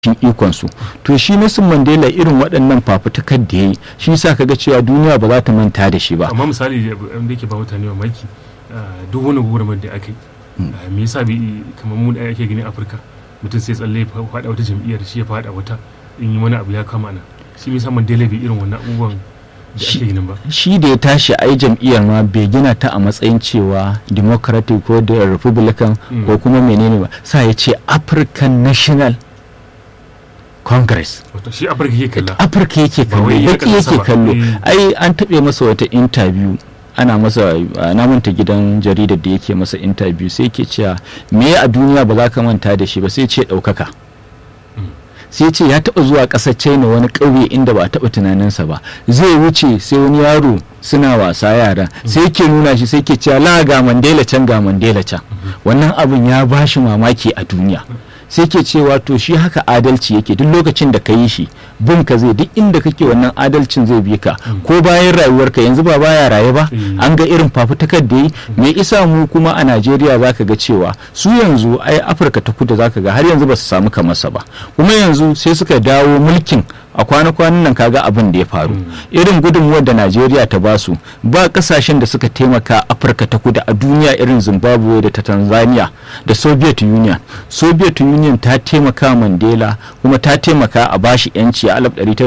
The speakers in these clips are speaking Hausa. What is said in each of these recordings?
cikin ikonsu to shi Nelson Mandela irin waɗannan fafutukar da ya yi shi sa kaga cewa duniya ba za ta manta da shi ba amma misali da yake ba mutane mamaki duk wani gurmar da aka yi me yasa bi kamar mu da ake gani Afirka mutum sai tsalle faɗa wata jam'iyyar shi ya faɗa wata in yi wani abu ya kama nan shi me yasa Mandela bai irin wannan abubuwan da ake ginin ba shi da ya tashi ai jam'iyyar ma bai gina ta a matsayin cewa democratic ko da republican ko kuma menene ba sa ya ce african national congress wato shi afirka yake kalla afirka yake kallo wai ya baki kasa yake ba. kallo Eh. ai an taɓe masa wata interview ana masa a namanta gidan jaridar da yake masa interview sai ke cewa me a duniya ba za ka manta da shi ba sai ce ɗaukaka sai ce ya taɓa zuwa ƙasar china wani ƙauye inda ba a taɓa tunaninsa ba zai wuce sai wani yaro suna wasa yara sai ke nuna shi sai ke cewa la ga mandela can ga mandela can wannan abin ya ba shi mamaki a duniya sai ke cewa to shi haka adalci yake duk lokacin da ka yi shi bin ka zai duk inda kake wannan adalcin zai bi ka ko bayan rayuwarka yanzu ba baya raye ba Mm. an ga irin fafutukar da yi me isa mu kuma a najeriya zaka ga cewa su yanzu ai afirka ta kudu zaka ga har yanzu ba su samu kamarsa ba kuma yanzu sai suka dawo mulkin a kwana-kwanan nan kaga abin da ya faru irin gudunmuwar da najeriya ta basu ba kasashen da suka taimaka afirka ta kudu a duniya irin zimbabwe da ta tanzania da soviet union soviet union ta taimaka mandela kuma ta taimaka a bashi yanci a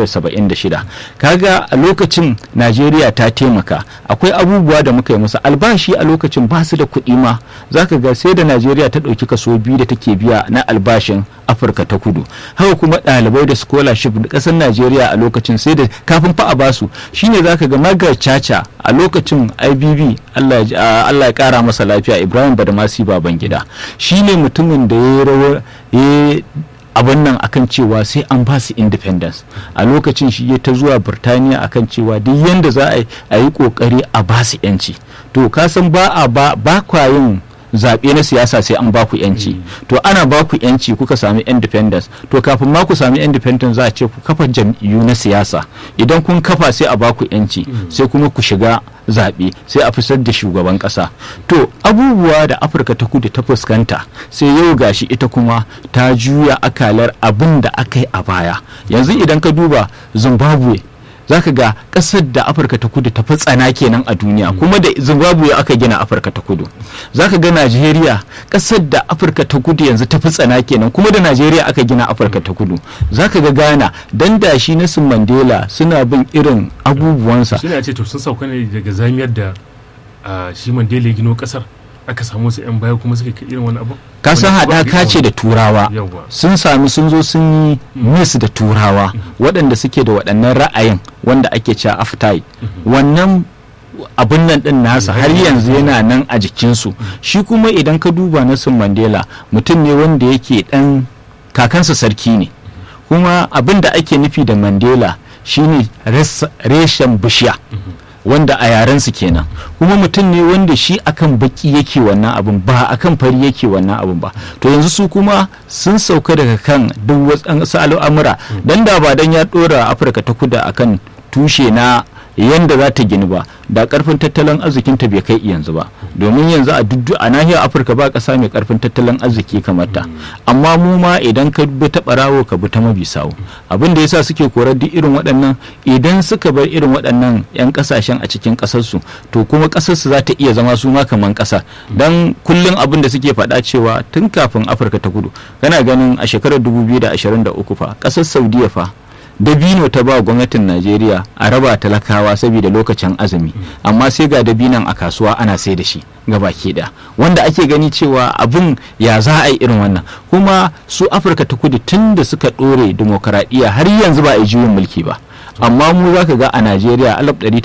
1976 kaga a lokacin najeriya ta taimaka akwai abubuwa da muka yi musu albashi a lokacin ba su da kuɗi ma zaka ga sai da najeriya ta ɗauki kaso biyu da take biya na albashin afirka ta kudu haka kuma ɗalibai da scholarship da ƙasar najeriya a lokacin sai da kafin fa a basu shine zaka ga magar caca a lokacin ibb allah ya ji- a- Allah ya kara masa lafiya ibrahim badamasi babangida shine mutumin da ya yi rawar ya abin nan akan cewa sai an ba su independence a lokacin shi ya ta zuwa birtaniya akan cewa duk yanda za a yi a yi kokari a ba su yanci to ka san ba a ba ba kwa yin zaɓe na siyasa sai an baku yanci to ana baku yanci kuka sami independence to kafin ma ku sami independence za a ce ku kafa jam'iyyu na siyasa idan kun kafa sai a baku yanci sai kuma ku shiga zaɓe sai a fitar da shugaban ƙasa to abubuwa da afirka ta kudu ta fuskanta sai yau gashi ita kuma ta juya akalar abin da aka yi a baya yanzu idan ka duba zimbabwe za ka ga ƙasar da afirka ta kudu ta fi tsana kenan a duniya kuma da zimbabwe aka gina afirka ta kudu za ka ga najeriya ƙasar da afirka ta kudu yanzu ta fi tsana kenan kuma da najeriya aka gina afirka ta kudu za ka ga ghana dan da shi nelson mandela suna bin irin abubuwansa shi ne a ce to sun sauka ne daga zamiyar da ah, shi mandela ya gino kasar aka samu wasu 'yan baya kuma suka kai irin wani abu ka san Wanda ba haɗaka ce da turawa Yawwa. sun sami sun zo sun yi mis da turawa waɗanda suke da waɗannan ra'ayin wanda ake cewa aftai wannan abin nan ɗin nasa har yanzu yana nan a jikinsu shi kuma idan ka duba Nelson Mandela mutum ne wanda yake ɗan kakansa sarki ne kuma abin da ake nufi da Mandela shine res- reshen bishiya wanda a yarensu kenan kuma mutum ne wanda shi akan baki yake wannan abun ba akan fari yake wannan abun ba to yanzu su kuma sun sauka daga kan duk wasu al'amura dan da ba dan ya dora afirka ta kudu akan tushe na yanda za ta gini ba da karfin tattalin arzikinta bai kai yanzu ba domin yanzu a duk a nahiyar afirka ba kasa mai karfin tattalin arziki kamar ta amma mu ma idan ka bi ta barawo ka bi ta mabisawo abin da yasa suke korar duk irin waɗannan idan suka bar irin waɗannan 'yan kasashen a cikin ƙasarsu to kuma ƙasarsu za ta iya zama su ma kamar ƙasa don kullum abin da suke faɗa cewa tun kafin afirka ta kudu kana ganin a shekarar 2023 fa ƙasar saudiya fa dabino ta ba gwamnatin najeriya a raba talakawa saboda lokacin azumi amma sai ga dabinan a kasuwa ana sai da shi baki da wanda ake gani cewa abin ya za a yi irin wannan kuma su afirka ta kudu tun da suka ɗore demokaradiyya har yanzu ba a yi juyin mulki ba amma mu za ka ga a najeriya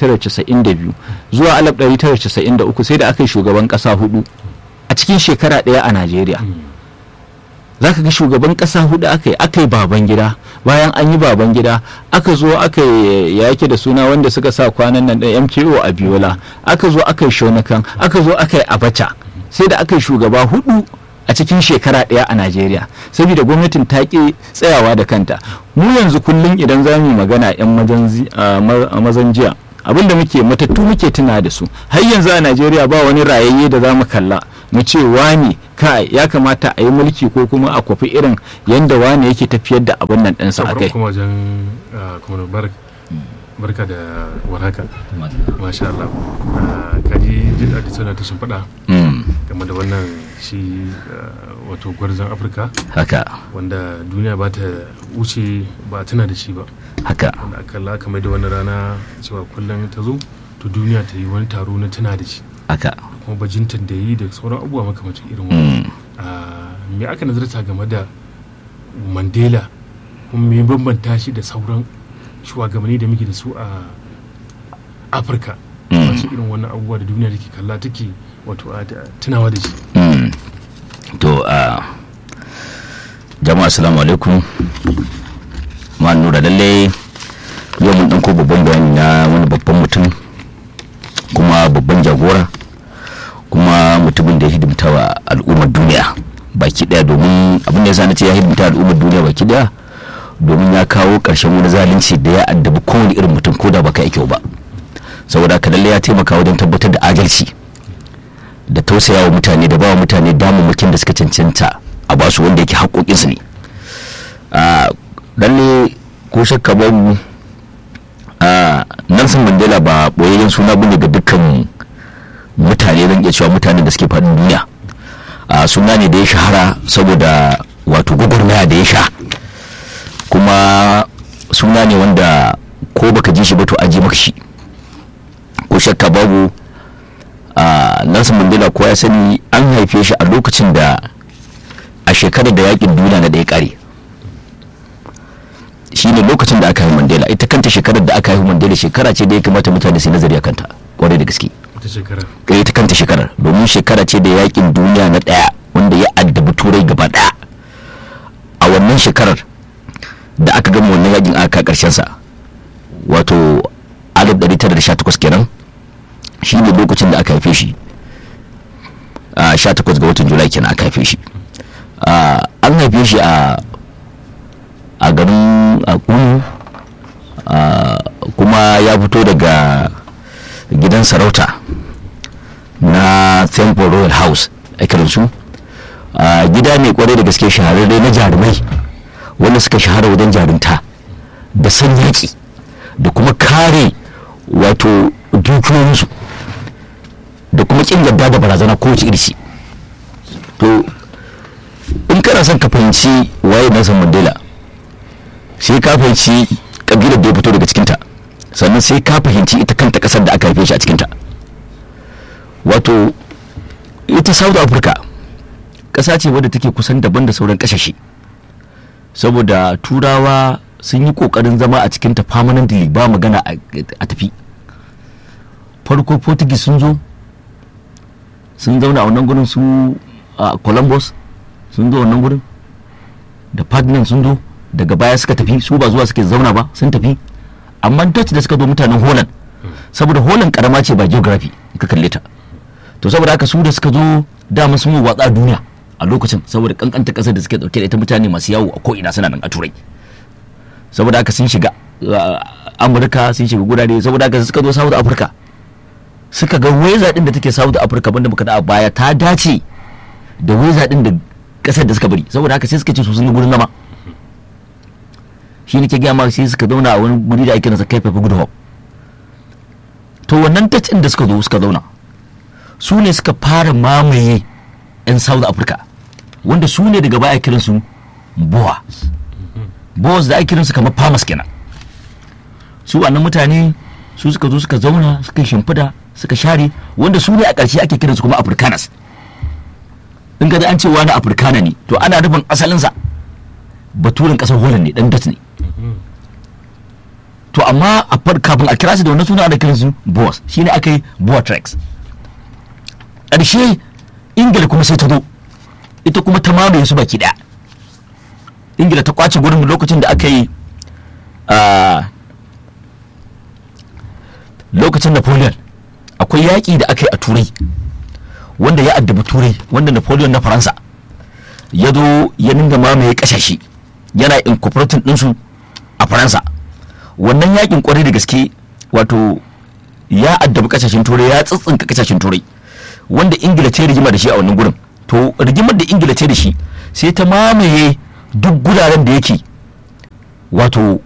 1992 zuwa 1993 sai da aka yi shugaban ƙasa hudu a cikin shekara ɗaya a najeriya za ka ga shugaban kasa hudu aka yi aka yi baban gida bayan an yi baban gida aka zo aka yi ya yake da suna wanda suka sa kwanan nan da mko a biola aka zo aka yi shonakan aka zo aka yi abacha sai da aka yi shugaba hudu a cikin shekara ɗaya a najeriya saboda gwamnatin ta ƙi tsayawa da kanta mu yanzu kullum idan za mu yi magana 'yan mazan jiya abinda muke matattu muke tuna da su har yanzu a najeriya ba wani rayayye da za mu kalla mu ce wani kai ya kamata a yi mulki ko kuma a kwafi irin yadda wani yake tafiyar da abin nan ɗinsa a kai kuma wajen kuma barka da warhaka masha Allah kaji jin da tana ta shimfiɗa game da wannan shi wato gwarzon afirka haka wanda duniya ba ta wuce ba tana da shi ba haka wanda akalla kamar da wani rana cewa kullum ta zo to duniya ta yi wani taro na tana da shi haka kuma bajintan da yi da sauran abubuwa makamacin irin wani me aka nazarta game da mandela kuma me bambanta shi da sauran shugabanni da muke da su a afirka masu irin wannan abubuwa da duniya da ke kalla take wato tunawa da shi to a jama'a assalamu alaikum ma nura lalle yau mun ɗauko babban bayani na wani babban mutum kuma babban jagora kuma mutumin da ya hidimta wa al'ummar duniya baki daya domin abin da ya sani ce ya hidimta al'ummar duniya baki daya domin ya kawo ƙarshen wani zalunci da ya addabi kowane irin mutum ko da baka kyau ba saboda haka lalle ya taimaka wajen tabbatar da adalci da tausaya wa mutane da bawa mutane damammakin da suka cancanta a basu wanda yake haƙoƙinsu ne a lalle ko shakka babu a Nelson Mandela ba boyayyen suna bane ga dukkan mutane zan iya cewa mutanen da suke faɗin duniya a suna ne da ya shahara saboda wato gwagwarmaya da ya sha kuma suna ne wanda ko baka ji shi ba to aji maka shi ko shakka babu a Nelson Mandela ko ya sani an haife shi a lokacin da a shekarar da yakin duniya na da ya kare shine lokacin da aka haifi Mandela ita kanta shekarar da aka haifi Mandela shekara ce da ya kamata mutane su nazari a kanta kwarai da gaske ita shekara ita kanta shekarar domin shekara ce da yakin duniya na daya wanda ya addabi turai gaba daya a wannan shekarar da aka gama wannan yakin aka karshen sa wato 1918 kenan shine lokacin da aka haife shi a 18 ga watan julai kenan aka haife shi an haife shi a a garin akunu kuma ya fito daga gidan sarauta na temple royal house a kiransu gida ne kwarai da gaske shahararre na jarumai wanda suka shahara wajen jarumta da san yaƙi da kuma kare wato dukiyoyinsu da kuma kin yadda da barazana kowace irisi to in kana son ka fahimci waye Nelson Mandela sai ka fahimci kabilar da ya fito daga cikinta sannan sai ka fahimci ita kanta kasar da aka haife shi a cikinta wato ita south africa ƙasa ce wadda take kusan daban da sauran ƙasashe saboda turawa sun yi ƙoƙarin zama a cikinta permanently ba magana a tafi farko portuguese sun zo sun zauna a wannan gurin su a columbus sun zo wannan gurin da ferdinand sun zo daga baya suka tafi su ba zuwa suke zauna ba sun tafi amma dutch da suka zo mutanen holland saboda holland karama ce ba geography ka kalle ta to saboda haka su da suka zo dama sun yi watsa duniya a lokacin saboda kankanta kasar da suke dauke da ita mutane masu yawo a ko'ina suna nan a turai saboda haka sun shiga amurka sun shiga gurare saboda haka suka zo south africa suka ga weza din da take south africa banda muka da a baya ta dace da weza din da kasar da suka bari saboda haka sai suka ce su sun yi gurin zama shi ne ke gaya ma sai suka zauna a wani guri da ake nasa kai fafi good hope to wannan tacin da suka zo suka zauna su ne suka fara mamaye 'yan south africa wanda su ne daga baya kiran su boas boas da ake kiran su kamar farmers kenan su wannan mutane su suka zo suka zauna suka shimfida suka share wanda su ne a ƙarshe ake kiran su kuma afrikaners in ka an ce wani afrikana ne to ana nufin asalinsa baturen ƙasar holland ne dan dutch ne to amma a kafin a kira su da wannan suna da kiran su boas shine aka yi boatrex ƙarshe ingila kuma sai ta zo ita kuma ta mamaye su baki daya ingila ta kwace gurin lokacin da aka yi lokacin napoleon akwai yaƙi da aka yi a turai wanda ya addabi turai wanda napoleon na faransa ya zo ya ninga mamaye ƙasashe yana incorporating ɗinsu a faransa wannan yakin kwarai da gaske wato ya addabi kasashen turai ya tsitsinka kasashen turai wanda ingila ta rigima da shi a wannan gurin to rigimar da ingila ce da shi sai ta mamaye duk guraren da yake wato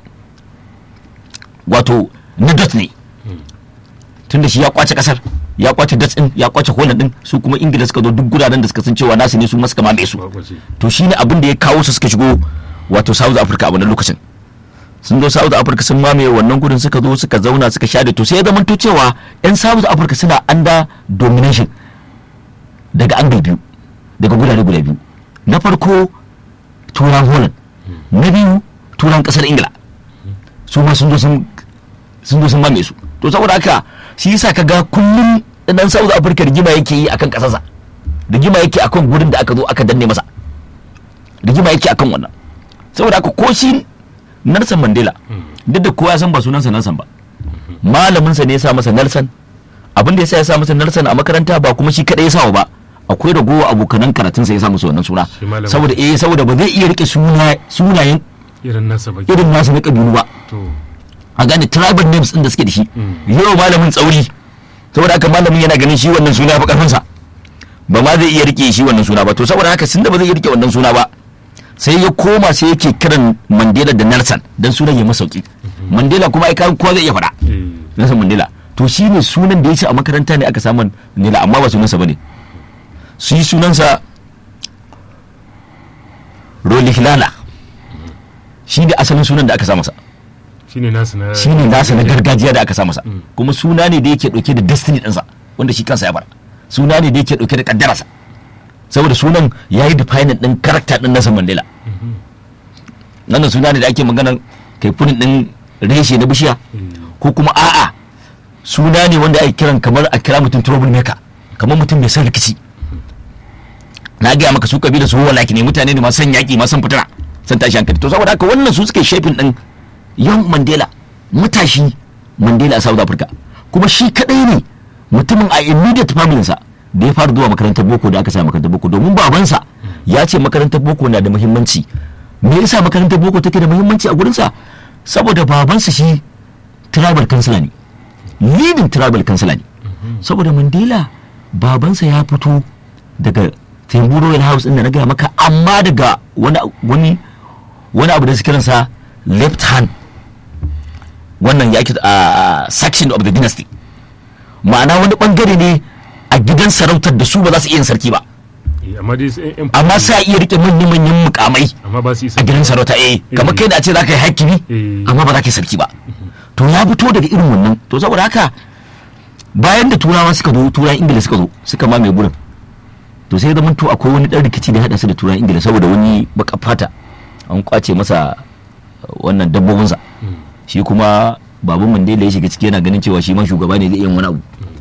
wato na dot ne tunda shi ya kwace kasar ya kwace dot din ya kwace holland din su kuma ingila suka zo duk guraren da suka san cewa nasu ne su ma suka mamaye su ba kwace to shine abin da ya kawo su suka shigo wato south africa a wannan lokacin sun zo south africa sun mamaye wannan gudun suka zo suka zauna suka sha da to sai ya zama to cewa yan south africa suna under domination daga angle biyu daga gurare guda biyu na farko turan holland na biyu turan kasar ingila su ma sun zo sun sun zo sun mamaye su to saboda haka shi yasa kaga kullum dan south africa rigima yake yi akan kasarsa rigima yake akan gurin da aka zo aka danne masa rigima yake akan wannan saboda haka ko shi Nelson Mandela duk da kowa ya san ba sunansa Nelson ba malaminsa ne ya sa masa Nelson abin da ya sa ya sa masa Nelson a makaranta ba kuma shi kadai ya sa ba akwai ragowa abokanan karatunsa ya sa musu wannan suna Shi malamin. saboda eh saboda ba zai iya rike suna sunayen irin nasa ba irin nasu na kabilu ba to a gane tribal names din da suke da shi Mm. yau malamin tsauri saboda haka malamin yana ganin shi wannan suna fa karfinsa ba ma zai iya rike shi wannan suna ba to saboda haka sun da ba zai iya rike wannan suna ba sai ya koma sai yake kiran Mandela da Nelson dan sunan ya masauki Mandela kuma ai kan kowa zai iya faɗa eh Nelson Mandela to shi ne sunan da ya ce a makaranta ne aka samu Mandela amma ba sunansa bane su yi sunansa Roli Hilala shi ne asalin sunan da aka sa masa shine nasu na shi ne nasa na gargajiya da aka sa masa Mm. kuma suna ne da yake dauke da destiny ɗinsa wanda shi kansa ya bar suna ne da yake dauke da kaddararsa saboda sunan ya yi defining ɗin karakta ɗin Nelson Mandela wannan suna ne da ake magana kai funin ɗin reshe na bishiya Eh, ko kuma a'a suna ne wanda ake kiran kamar a kira mutum trouble maker kamar mutum mai son rikici na gaya maka su kabila su huwa ne mutane ne masu son yaƙi masu son fitina son tashi hankali to saboda haka wannan su suke shafin ɗin yan mandela matashi mandela a south africa kuma shi kadai ne mutumin a immediate family sa da ya fara zuwa makarantar boko da aka sa makarantar boko domin babansa ya ce makarantar boko na da muhimmanci me yasa makarantar boko take da muhimmanci a gurinsa saboda babansa shi tribal councilor ne leading tribal councilor ne saboda mandela babansa ya fito daga tembu royal house inda na gaya maka amma daga wani wani wani abu da su kiransa left hand wannan ya ake a section of the dynasty ma'ana wani bangare ne a gidan sarautar da su ba za su iya yin sarki ba eh, amma dai sai yan amma sai a iya rike manyan-manyan mukamai amma ba su isa a gidan sarauta eh kamar kai da a ce za ka yi hakimi Eh. amma ba za ka yi sarki ba to ya fito daga irin wannan to saboda haka bayan da turawa suka zo turawan ingila suka zo suka mamaye gurin to sai zama to akwai wani dan rikici da ya hada su da turawan ingila saboda wani baka fata an kwace masa wannan dabbobinsa Mm. shi kuma baban mandela ya shiga ciki yana ganin cewa shi ma shugaba ne zai iya yin wani abu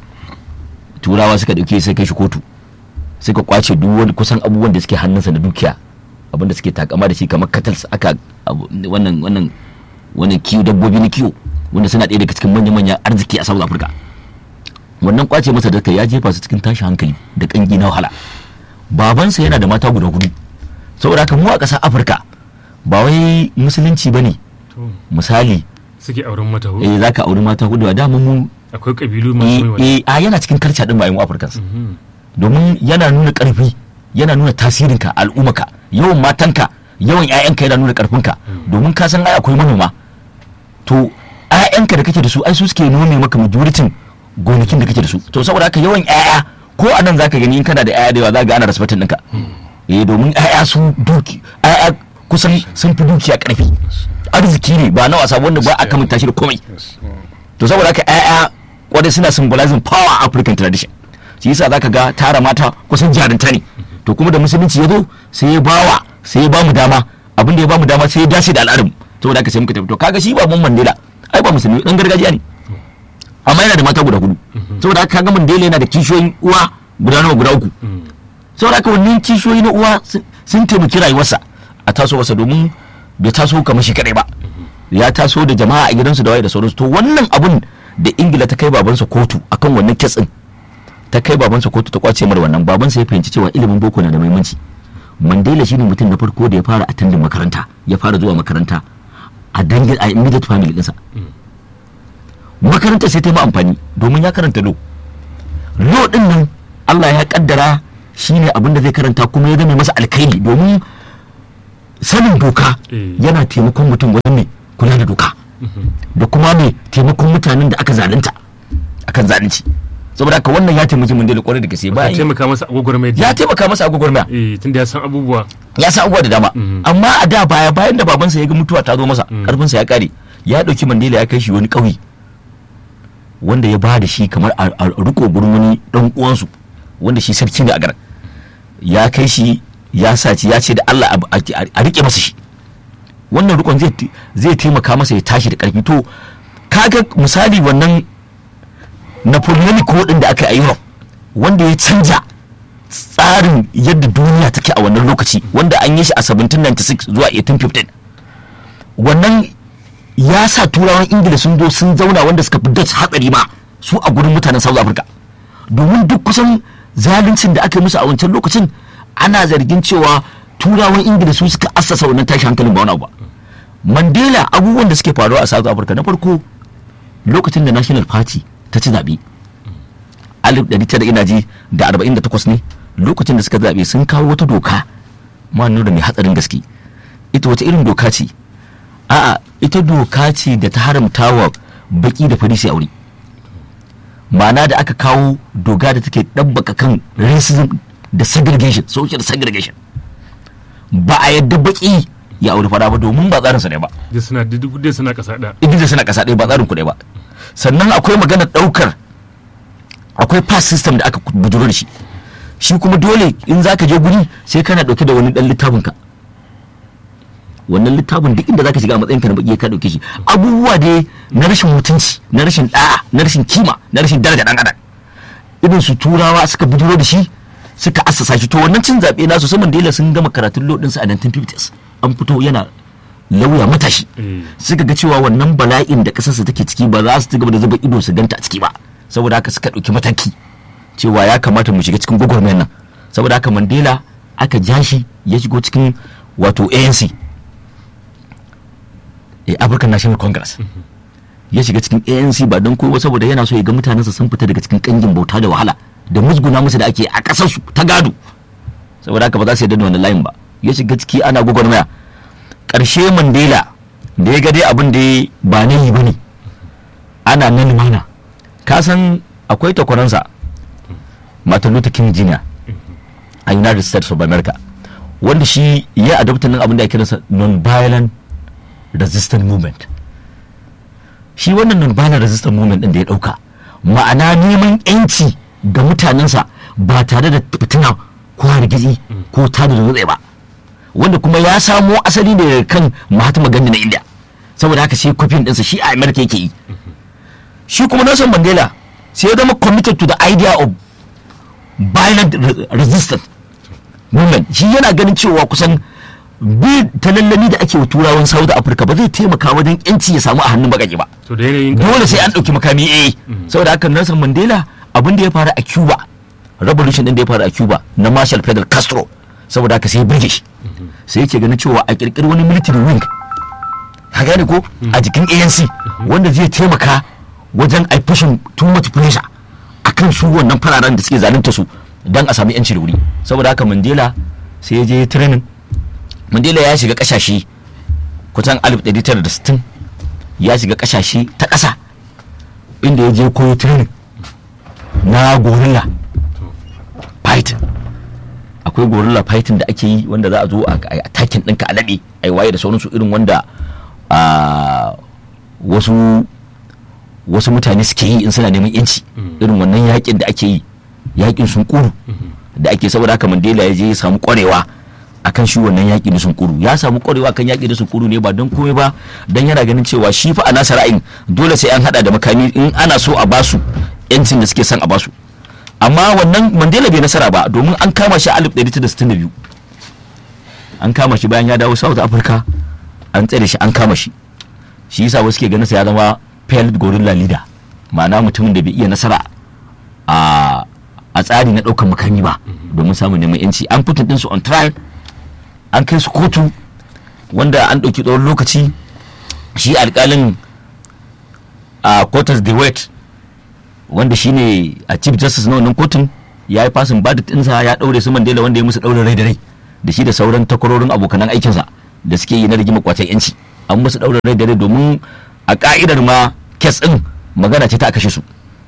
turawa suka dauke sai kai shi kotu suka kwace duk wani kusan abubuwan da suke hannunsa na dukiya abinda suke takama da shi kamar katals aka abu- wannan wannan wannan kiwo dabbobi na kiwo wanda suna ɗaya daga cikin manya-manyan arziki a south africa wannan kwace masa da kai ya jefa su cikin tashin hankali da kangi na wahala babansa yana da mata guda hudu saboda haka mu a ƙasar afirka ba wai musulunci ba ne to misali suke auren mata hudu eh za ka auri mata hudu a dama mu akwai kabilu masu mai eh, wani eh, a yana cikin karca din bayan afirkans Mhm. domin yana nuna karfi yana nuna tasirinka al'ummaka yawan matanka yawan 'ya'yanka yana nuna karfinka domin ka san ai akwai manoma to 'ya'yanka da kake da su ai su suke nome maka majoritin gonakin da kake da su to saboda haka yawan 'ya'ya ko a nan zaka gani in kana da 'ya'ya da yawa za ga ana respectin ɗinka eh domin 'ya'ya su duki 'ya'ya kusan sun fi dukiya karfi arziki ne ba na wasa wanda ba a kamanta shi da komai to saboda haka ƴaƴa kwarai suna symbolizing power African tradition shi yasa zaka ga tara mata kusan jarinta ne to kuma da musulunci ya zo sai ya bawa sai ya bamu dama abin da ya bamu dama sai ya dace da al'adun saboda haka sai muka tafi to kaga shi ba mun Mandela ai ba musulmi dan gargajiya ne amma yana da mata guda hudu saboda haka kaga Mandela yana da kishiyoyin uwa guda nawa guda uku Mm. saboda haka wannan kishiyoyi na uwa sun- sun taimaki rayuwarsa a tasowarsa domin bai taso kamar shi kadai ba ya taso da jama'a a gidansu da waye da sauransu to wannan abun da ingila ta kai babansa kotu akan wannan kitsin ta kai babansa kotu ta kwace mara wannan babansa ya fahimci cewa ilimin boko na da muhimmanci mandela shine mutum na farko da ya fara attending makaranta ya fara zuwa makaranta a dangin a immediate family ɗinsa makaranta sai ta yi ma amfani domin ya karanta lo lo din nan Allah ya kaddara shine abin da zai karanta kuma ya zama masa alkhairi domin sanin doka Eh. yana taimakon mutum wajen mai kula da doka da kuma mai taimakon mutanen da aka zalunta akan zalunci saboda haka wannan ya taimaki mun da kwarai da gaske ya bayan taimaka masa a gwagwarmaya ya taimaka masa a gwagwarmaya eh tunda ya san abubuwa ya sa abubuwa da dama Mhm. amma a da baya bayan da babansa ya ga mutuwa ta zo masa karfinsa ya kare ya dauki mandela ya kai shi wani ƙauye wanda ya ba da shi kamar a a riko gurin wani dan uwansu wanda shi sarki ne a garin ya kai shi ya sa ci ya ce da Allah a- a a rike masa shi wannan rikon zai ti- zai taimaka masa ya tashi da karfi to kaga misali wannan napoleonic war din da aka yi a Europe wanda ya canja tsarin yadda duniya take a wannan lokaci wanda an yi shi a 1796 zuwa 1815 wannan ya sa turawan ingila sun zo sun zauna wanda suka fi dutch hatsari ma su a gurin mutanen south africa domin duk kusan zaluncin da aka yi musu a wancan lokacin ana zargin cewa turawan ingila su suka assasa wannan tashi hankalin ba wani abu ba mandela abubuwan da suke faruwa a south africa na farko lokacin da national party ta ci zaɓe alif ɗari tara ina ji da arba'in da takwas ne lokacin da suka zaɓe sun kawo wata doka ma nuna mai hatsarin gaske ita wata irin doka ce a'a ita doka ce da ta haramta wa baki da fari su aure ma'ana da aka kawo doka da take ɗabbaka kan racism da segregation social segregation ba a yadda baki ya aure fara ba domin ba tsarinsa ne ba duk suna duk dai suna kasa da idris suna kasa ɗaya ba tsarin kuɗi ba sannan akwai maganar ɗaukar akwai pass system da aka bujuro da shi shi kuma dole in za ka je guri sai kana ɗauke da wani ɗan littafin ka wannan littafin duk inda za ka shiga a matsayin ka na baki ka ɗauke shi abubuwa dai na rashin mutunci na rashin ɗa'a na rashin kima na rashin daraja ɗan adam irin su turawa suka bujuro da shi suka assasa shi to wannan cin zaɓe nasu saman dela sun gama karatun lodinsu a 1950s an fito yana lauya matashi eh suka ga cewa wannan bala'in da kasarsa take ciki ba za su ci gaba da zuba ido su ganta a ciki ba saboda haka suka ɗauki mataki cewa ya kamata mu shiga cikin gwagwarmayar nan saboda haka mandela aka ja shi ya shigo cikin wato anc eh, african national congress ya shiga cikin anc ba don kowa saboda yana so ya ga mutanensa sun fita daga cikin kangin bauta da wahala da musguna musu da ake a ƙasarsu ta gado saboda haka ba za su yarda da wannan layin ba ya shiga ciki ana gwagwarmaya ƙarshe mandela da ya ga dai abin da ya ba na yi ba ne ana nan mana ka san akwai takwaransa martin luther king jr a united states of america wanda shi ya adopta nan abin da ya kiransa non-violent resistant movement shi wannan non-violent resistant movement din da ya dauka ma'ana neman yanci ga mutanensa ba tare da fitina ko hargitsi ko tada da ba wanda kuma ya samo asali ne daga kan Mahatma Gandhi na India saboda haka sai kwafin ɗinsa shi a America yake yi shi kuma Nelson Mandela sai ya zama committed to the idea of violent re- resistance movement shi yana ganin cewa kusan bi ta lallami da ake wa turawan South Africa ba zai taimaka wajen yanci ya samu a hannun bakake ba to da yanayin dole sai an ɗauki makami eh saboda haka Nelson Mandela abin da ya faru a Cuba revolution din da ya faru a Cuba na Marshal Fidel Castro saboda haka sai ya burge shi sai yake ganin cewa a kirkiri wani military wing ka gane ko a jikin ANC wanda zai taimaka wajen a pushing too much pressure akan su wannan fararen da suke zalunta su dan a sami yanci da wuri saboda haka Mandela sai ya je training Mandela ya shiga kasashe kusan 1960 ya shiga kasashe ta ƙasa inda ya je koyo training na gorilla fighting akwai gorilla fighting da ake yi wanda za a zo a a takin ɗinka a laɓe a yi waye da sauransu irin wanda a wasu wasu mutane suke yi in suna neman yanci irin wannan yakin da ake yi yakin sun kuru da ake saboda haka mandela ya je ya samu kwarewa akan shi wannan yaƙi da sunkuru ya samu kwarewa kan yaƙi da sunkuru ne ba don komai ba don yana ganin cewa shi fa a nasa ra'ayin dole sai an hada da makami in ana so a basu yancin da suke son a basu amma wannan mandela bai nasara ba domin an kama shi a 1962 an kama shi bayan ya dawo south africa an tsare shi an kama shi shi yasa wasu ke ganin sa ya zama failed gorilla leader ma'ana mutumin da bai iya nasara a a tsari na ɗaukar makami ba domin samun neman yanci an fitin ɗinsu on trial an kai su kotu wanda an ɗauki tsawon lokaci shi alƙalin a quarters de wet wanda shine a chief justice na wannan kotun ya yi fasin badit ɗinsa ya ɗaure su mandela wanda ya musu ɗaure rai da rai da shi da sauran takwarorin abokanan aikinsa da suke yi na rigima kwacen yanci an musu ɗaure rai da rai domin a ka'idar ma kes ɗin magana ce ta kashe su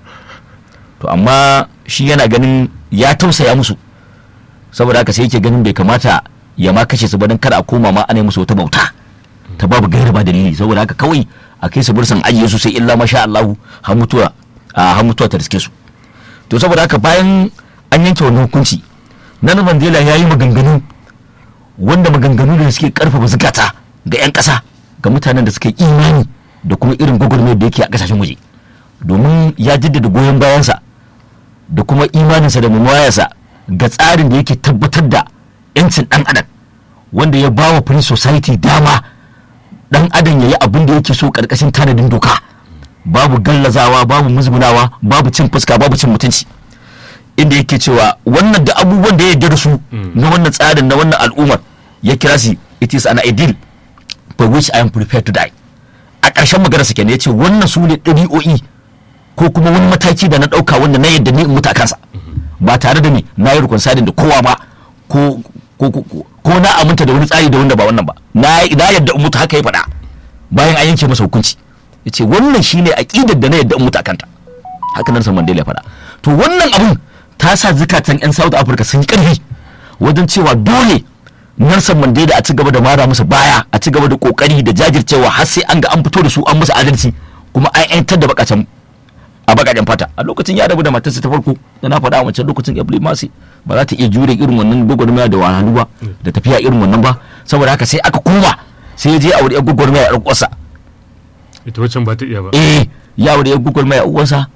to amma shi yana ganin ya tausaya musu saboda haka sai yake ganin bai kamata ya ma kashe su ba don kada a koma ma ana yi musu wata bauta ta babu gaira ba dalili saboda haka kawai a kai su bursan ajiye su sai illa masha Allahu har mutuwa har mutuwa ta riske su to saboda haka bayan an yanke wannan hukunci nan Mandela ya yi maganganu wanda maganganu da suke karfafa zukata ga 'yan ƙasa ga mutanen da suke imani da kuma irin gwagwarmayar da yake a ƙasashen waje domin ya jaddada goyon bayansa da kuma imaninsa da mumayarsa ga tsarin da yake tabbatar da 'yancin ɗan adam wanda ya ba wa free society dama ɗan adam ya yi abin da yake so ƙarƙashin tanadin doka babu gallazawa babu musgunawa babu cin fuska babu cin mutunci inda yake cewa wannan da abubuwan da ya yarda da su na wannan tsarin na wannan al'ummar ya kira shi it is an ideal for which I am prepared to die a ƙarshen magana sa kenan ya ce wannan su ne ɗabi'o'i ko kuma wani mataki da na ɗauka wanda na yadda ni in mutu a kansa ba tare da ni na yi rukun sadin da kowa ba ko ko na aminta da wani tsari da wanda ba wannan ba na yadda in mutu haka ya faɗa bayan an yanke masa hukunci ya ce wannan shine aƙidar da na yadda in mutu a kanta haka nan san Mandela ya faɗa to wannan abun ta sa zukatan 'yan South Africa sun yi ƙarfi wajen cewa dole Nelson Mandela a ci gaba da mara musu baya a ci gaba da kokari da jajircewa har sai an ga an fito da su an musu adalci kuma an 'yantar da bakacin a bakajen fata a lokacin ya rabu da matarsa ta farko da na faɗa a wancan lokacin Ebli Masi ba za ta iya jure irin wannan gwagwarmaya da wahalhalu ba da tafiya irin wannan ba saboda haka sai aka koma sai ya je a wuri gwagwarmaya a uwarsa ita wancan ba ta iya ba eh ya aure ya gwagwarmaya a uwarsa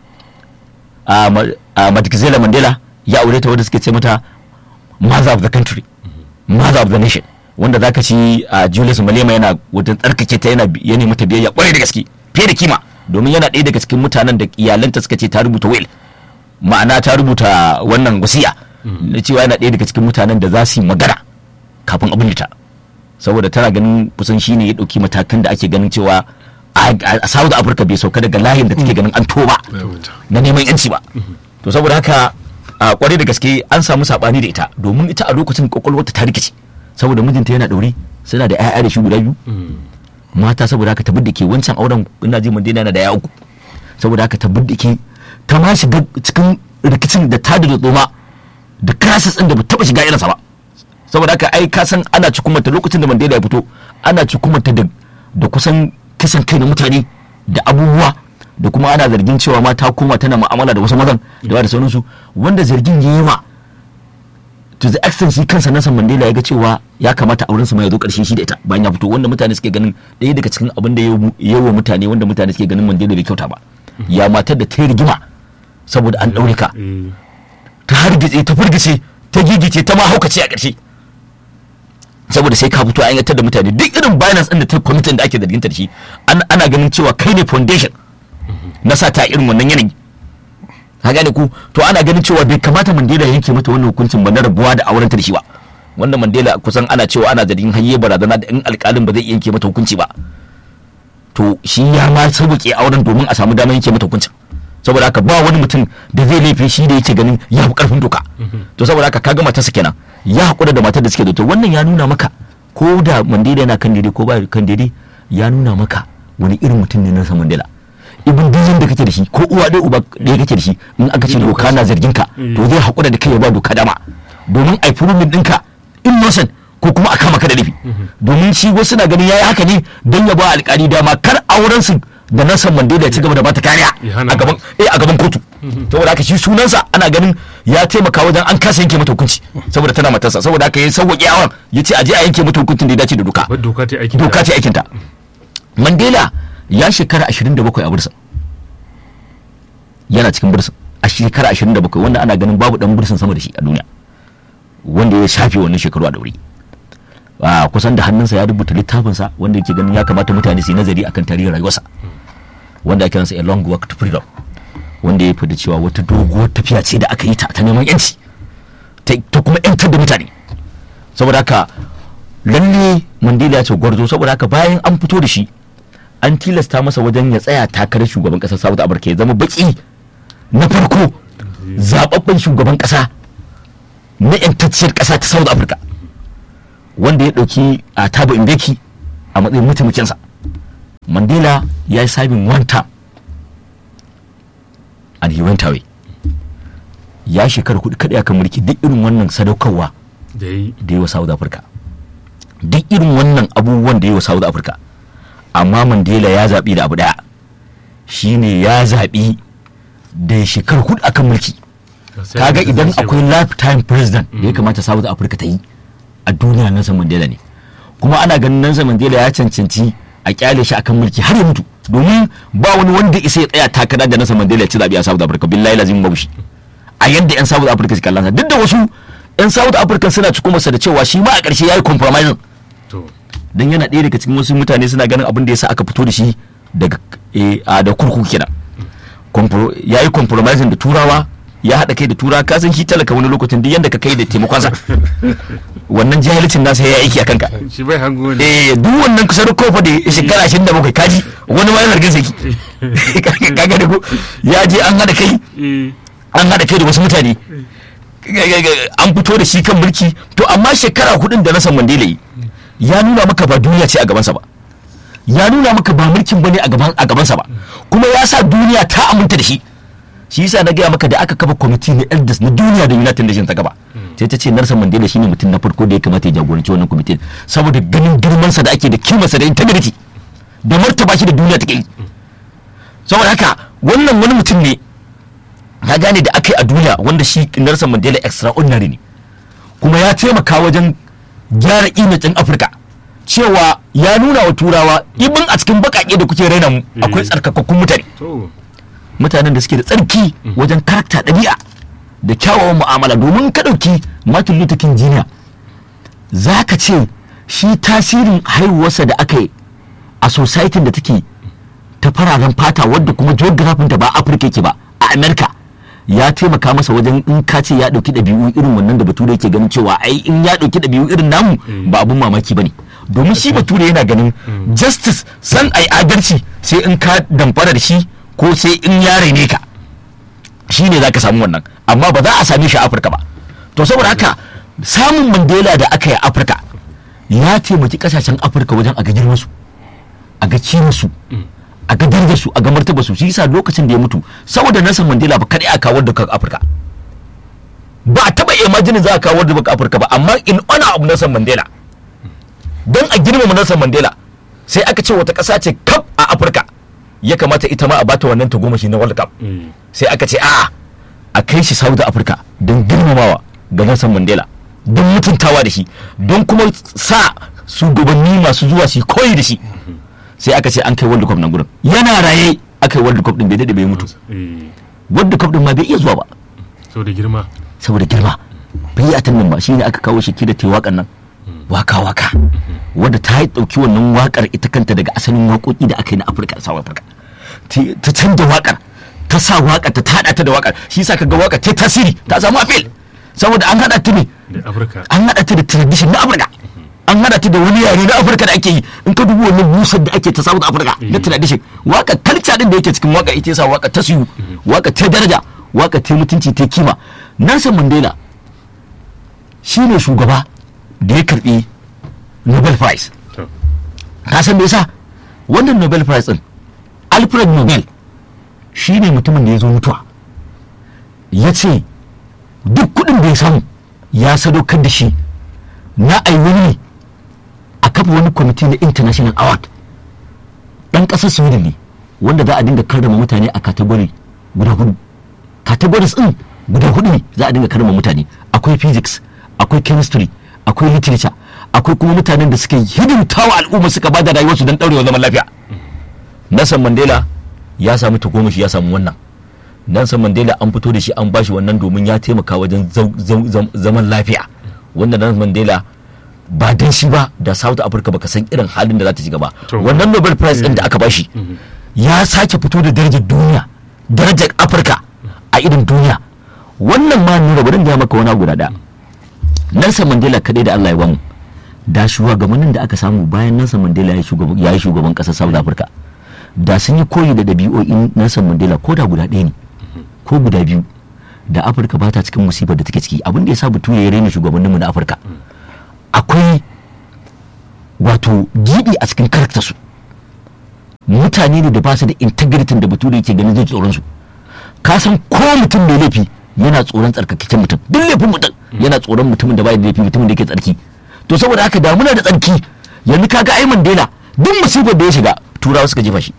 a Madikizela Mandela ya aure ta wanda suke ce mata mother of the country mother of the nation wanda zaka ci a Julius Malema yana wajen tsarkake ta yana ya nemi ta biyayya kwarai da gaske fiye da kima domin yana ɗaya daga cikin mutanen da iyalanta suka ce ta rubuta will ma'ana ta rubuta wannan wasiya na cewa yana ɗaya daga cikin mutanen da za su yi magana kafin abin ta saboda tana ganin kusan shine ya ɗauki matakan da ake ganin cewa a South Africa bai sauka daga layin da take ganin an toba na neman yanci ba to saboda haka a kwarai da gaske an samu sabani da ita domin ita a lokacin kwakwalwarta ta rikice saboda mijinta yana ɗaure suna da 'ya'ya da shi guda biyu mata saboda haka ta ke wancan auren ina ji mandina yana da ya uku saboda haka ta ke ta ma shiga cikin rikicin da ta da tsoma da crisis din da ba taba shiga irinsa ba saboda haka ai ka san ana cikumanta lokacin da mandela ya fito ana cikumanta da da kusan kisan kai na mutane da abubuwa da kuma ana zargin cewa ma ta koma tana mu'amala da wasu mazan da da sauransu wanda zargin ya yi wa to the extent shi kansa Nelson Mandela ya ga cewa ya kamata auren su ma ya zo karshe shi da ita bayan ya fito wanda mutane suke ganin ɗaya daga cikin abin da ya wa mutane wanda mutane suke ganin Mandela bai kyauta ba ya matar da ta rigima saboda an ɗaure ka ta hargitse ta furgice ta gigice ta ma haukace a ƙarshe saboda sai ka fito an yantar da mutane duk irin binance ɗin da ta kwamitin da ake zarginta da shi ana ganin cewa kai ne foundation na sa ta irin wannan yanayi ka gane ku to ana ganin cewa bai kamata Mandela ya yanke mata wannan hukuncin ba na rabuwa da auren da shi ba wanda Mandela kusan ana cewa ana zargin hayye barazana da in alƙalin ba zai yanke mata hukunci ba to shi ya ma sauke auren domin a samu damar yanke mata hukuncin saboda haka ba wani mutum da zai laifi shi da yake ganin ya fi karfin doka to saboda haka kaga matarsa kenan ya haƙura da matar da suke da to wannan ya nuna maka ko da Mandela yana kan daidai ko ba kan daidai ya nuna maka wani irin mutum ne Nelson Mandela ibin duk da kake da shi ko uwa ɗaya uba ɗaya kake da shi in aka ce doka na zargin ka to zai haƙura da kai ya ba doka dama domin ai furumin ɗinka innocent ko kuma a kama ka da laifi domin shi wasu na ganin yayi haka ne don ya ba alƙali dama kar auren su da Nelson Mandela ya ci gaba da bata kariya a gaban eh a gaban kotu saboda haka shi sunansa ana ganin ya taimaka wajen an kasa yanke mata hukunci saboda tana matarsa saboda haka ya sauwaƙe auren ya ce a je a yanke mata hukuncin da ya dace da doka doka ta aikin doka ta aikinta Mandela ya shekara 27 a bursa yana cikin bursa a shekara 27 wanda ana ganin babu dan bursan sama da shi a duniya wanda ya shafe wannan shekaru a daure a kusan da hannunsa ya rubuta littafinsa wanda yake ganin ya kamata mutane su yi nazari akan tarihin rayuwarsa wanda ake kiransa a long walk to freedom wanda ya fada cewa wata doguwar tafiya ce da aka yi ta ta neman yanci ta kuma yantar da mutane saboda haka lalle mandela ya ce gwarzo saboda haka bayan an fito da shi an tilasta masa wajen ya tsaya takarar shugaban kasar South Africa ya zama baki na farko zababben shugaban kasa na yantacciyar ƙasa ta south africa wanda ya ɗauki a tabo mbeki a matsayin mataimakinsa mandela ya yi sabin one term and he went away ya shekara kuɗi kaɗai akan mulki duk irin wannan sadaukarwa da yi da yi wa south africa duk irin wannan abubuwan da yi wa south africa amma mandela ya zaɓi da abu ɗaya shine ya zaɓi da ya shekara hudu akan mulki kaga idan akwai lifetime president da ya kamata south africa ta yi a duniya nelson mandela ne kuma ana ganin nelson mandela ya cancanci a kyale shi akan mulki har ya mutu domin ba wani wanda isa ya tsaya takara da nelson mandela ya ci zaɓe a south africa billahi lazim babu shi a yadda yan south africa suka kallon sa duk da wasu yan south africa suna cikin masa da cewa shi ma a ƙarshe ya yi compromising to don yana ɗaya daga cikin wasu mutane suna ganin abin da ya sa aka fito da shi daga eh, a da kurkuku kenan Compro- ya yi compromising da turawa ya haɗa kai da turawa ka san shi talaka wani lokacin duk yadda ka kai da taimakonsa wannan jahilcin nasa ya yi aiki a kanka shi bai hango ne eh duk wannan kusa da kofa da shekara ashirin da bakwai kaji wani ma yana zargin saki kaga da ko ya je an haɗa kai eh an haɗa kai da wasu mutane an fito da shi kan mulki to amma shekara hudun da Nelson Mandela yi ya nuna maka ba duniya ce a gabansa ba ya nuna maka ba mulkin bane a gaban a gabansa ba kuma ya sa duniya ta aminta da shi shi yasa na gaya maka da aka kafa kwamiti na elders na duniya da United Nations ta gaba sai ta ce Nelson Mandela shine mutum na farko da ya kamata ya jagoranci wannan kwamitin saboda ganin girmansa da ake da kimarsa da integrity da martaba shi da duniya take yi saboda haka wannan wani mutum ne ka gane da aka yi a duniya wanda shi Nelson Mandela extraordinary ne kuma ya taimaka wajen gyara imajin Afirka cewa ya nuna wa turawa ibin a cikin bakake da kuke raina mu akwai tsarkakakkun mutane to mutanen da suke da tsarki wajen karakta ɗabi'a da kyawawan mu'amala domin ka ɗauki Martin Luther King Jr. za ka ce shi tasirin haihuwarsa da aka yi a society da take ta fararen fata wadda kuma geographin da ba Afirka yake ba a Amerika ya taimaka masa wajen in ka ce ya ɗauki ɗabi'u irin wannan da bature yake ganin cewa ai in ya ɗauki ɗabi'u irin namu ba abun mamaki ba ne domin shi bature yana ganin justice san ai adalci sai in ka damfara da shi ko sai in ya raine ka shi ne za ka samu wannan amma ba za a same shi a afirka ba to saboda haka samun mandela da aka yi a afirka ya taimaki kasashen afirka wajen a ga girmansu a ga kimarsu a ga darajarsu a ga martabarsu shi yasa lokacin da ya mutu saboda Nelson Mandela ba kadai a kawar da kan Afirka ba a taba imajinin za a kawar da kan Afirka ba amma in honor of Nelson Mandela don a girmama Nelson Mandela sai aka ce wata ƙasa ce kaf a Afirka ya kamata ita ma a bata wannan tagomashi na World Cup eh sai aka ce a a kai shi South Africa don girmamawa ga Nelson Mandela don mutuntawa da shi don kuma sa shugabanni masu zuwa su yi koyi da shi sai aka ce an kai World Cup nan gurin yana raye aka yi World Cup din bai daɗe bai mutu eh World Cup din ma bai iya zuwa ba so da girma saboda girma bai yi atan nan ba shine aka kawo shi da ta waƙar nan waka waka wadda ta yi ɗauki wannan wakar ita kanta daga asalin waƙoƙi da aka yi na Afirka da South Africa Ti- ta canza wakar ta sa wakar ta tada ta da wakar shi yasa kaga wakar ta tasiri ta samu appeal saboda an hada ta ne da Afirka an hada ta da tradition na Afirka an hada ta da wani yare na Afirka da ake yi in ka dubi wannan busar da ake ta South Africa na tradition waka culture din da yake cikin waka ita yasa waka ta siyu waka ta daraja waka ta mutunci ta kima Nelson Mandela shine shugaba da ya karbi Nobel Prize to ka san me yasa wannan Nobel Prize din Alfred Nobel shine mutumin da ya zo mutuwa ya ce duk kudin da ya samu ya sadaukar da shi na ai wani a kafa wani kwamiti na international award dan kasar sweden ne wanda za a dinga karrama mutane a kategori guda hudu categories din guda hudu ne za a dinga karrama mutane akwai physics akwai chemistry akwai literature akwai kuma mutanen da suka hidimtawa al'umma suka bada rayuwarsu don daurewa zaman lafiya Nelson Mandela ya samu tagomashi ya samu wannan Nelson Mandela an fito da shi an bashi wannan domin ya taimaka wajen zau- zau- zam- zaman lafiya wanda Nelson Mandela ba dan shi ba da South Africa baka san irin halin da za ta shiga ba To. wannan Nobel Prize din da aka bashi ya sake fito da darajar duniya darajar Afirka a irin duniya wannan ma nuna bari in gaya maka wani abu guda daya Nelson Mandela kadai da Allah ya bamu da shugabannin da aka samu bayan Nelson Mandela ya yi shugaban ya yi shugaban kasar South Africa da sun yi koyi da ɗabi'o'in Nelson Mandela ko da guda ɗaya ne ko guda biyu da afirka ba ta cikin musibar da take ciki abin da ya sa bature ya raina shugabanninmu na afirka akwai wato gibi a cikin karakta su mutane ne da ba su da integrity da bature yake ganin zai tsoron su ka san ko mutum mai laifi yana tsoron tsarkakakken mutum duk laifin mutum yana tsoron mutumin da bai da laifi mutumin da yake tsarki to saboda haka da muna da tsarki yanzu kaga ai Mandela duk musibar da ya shiga turawa suka jefa shi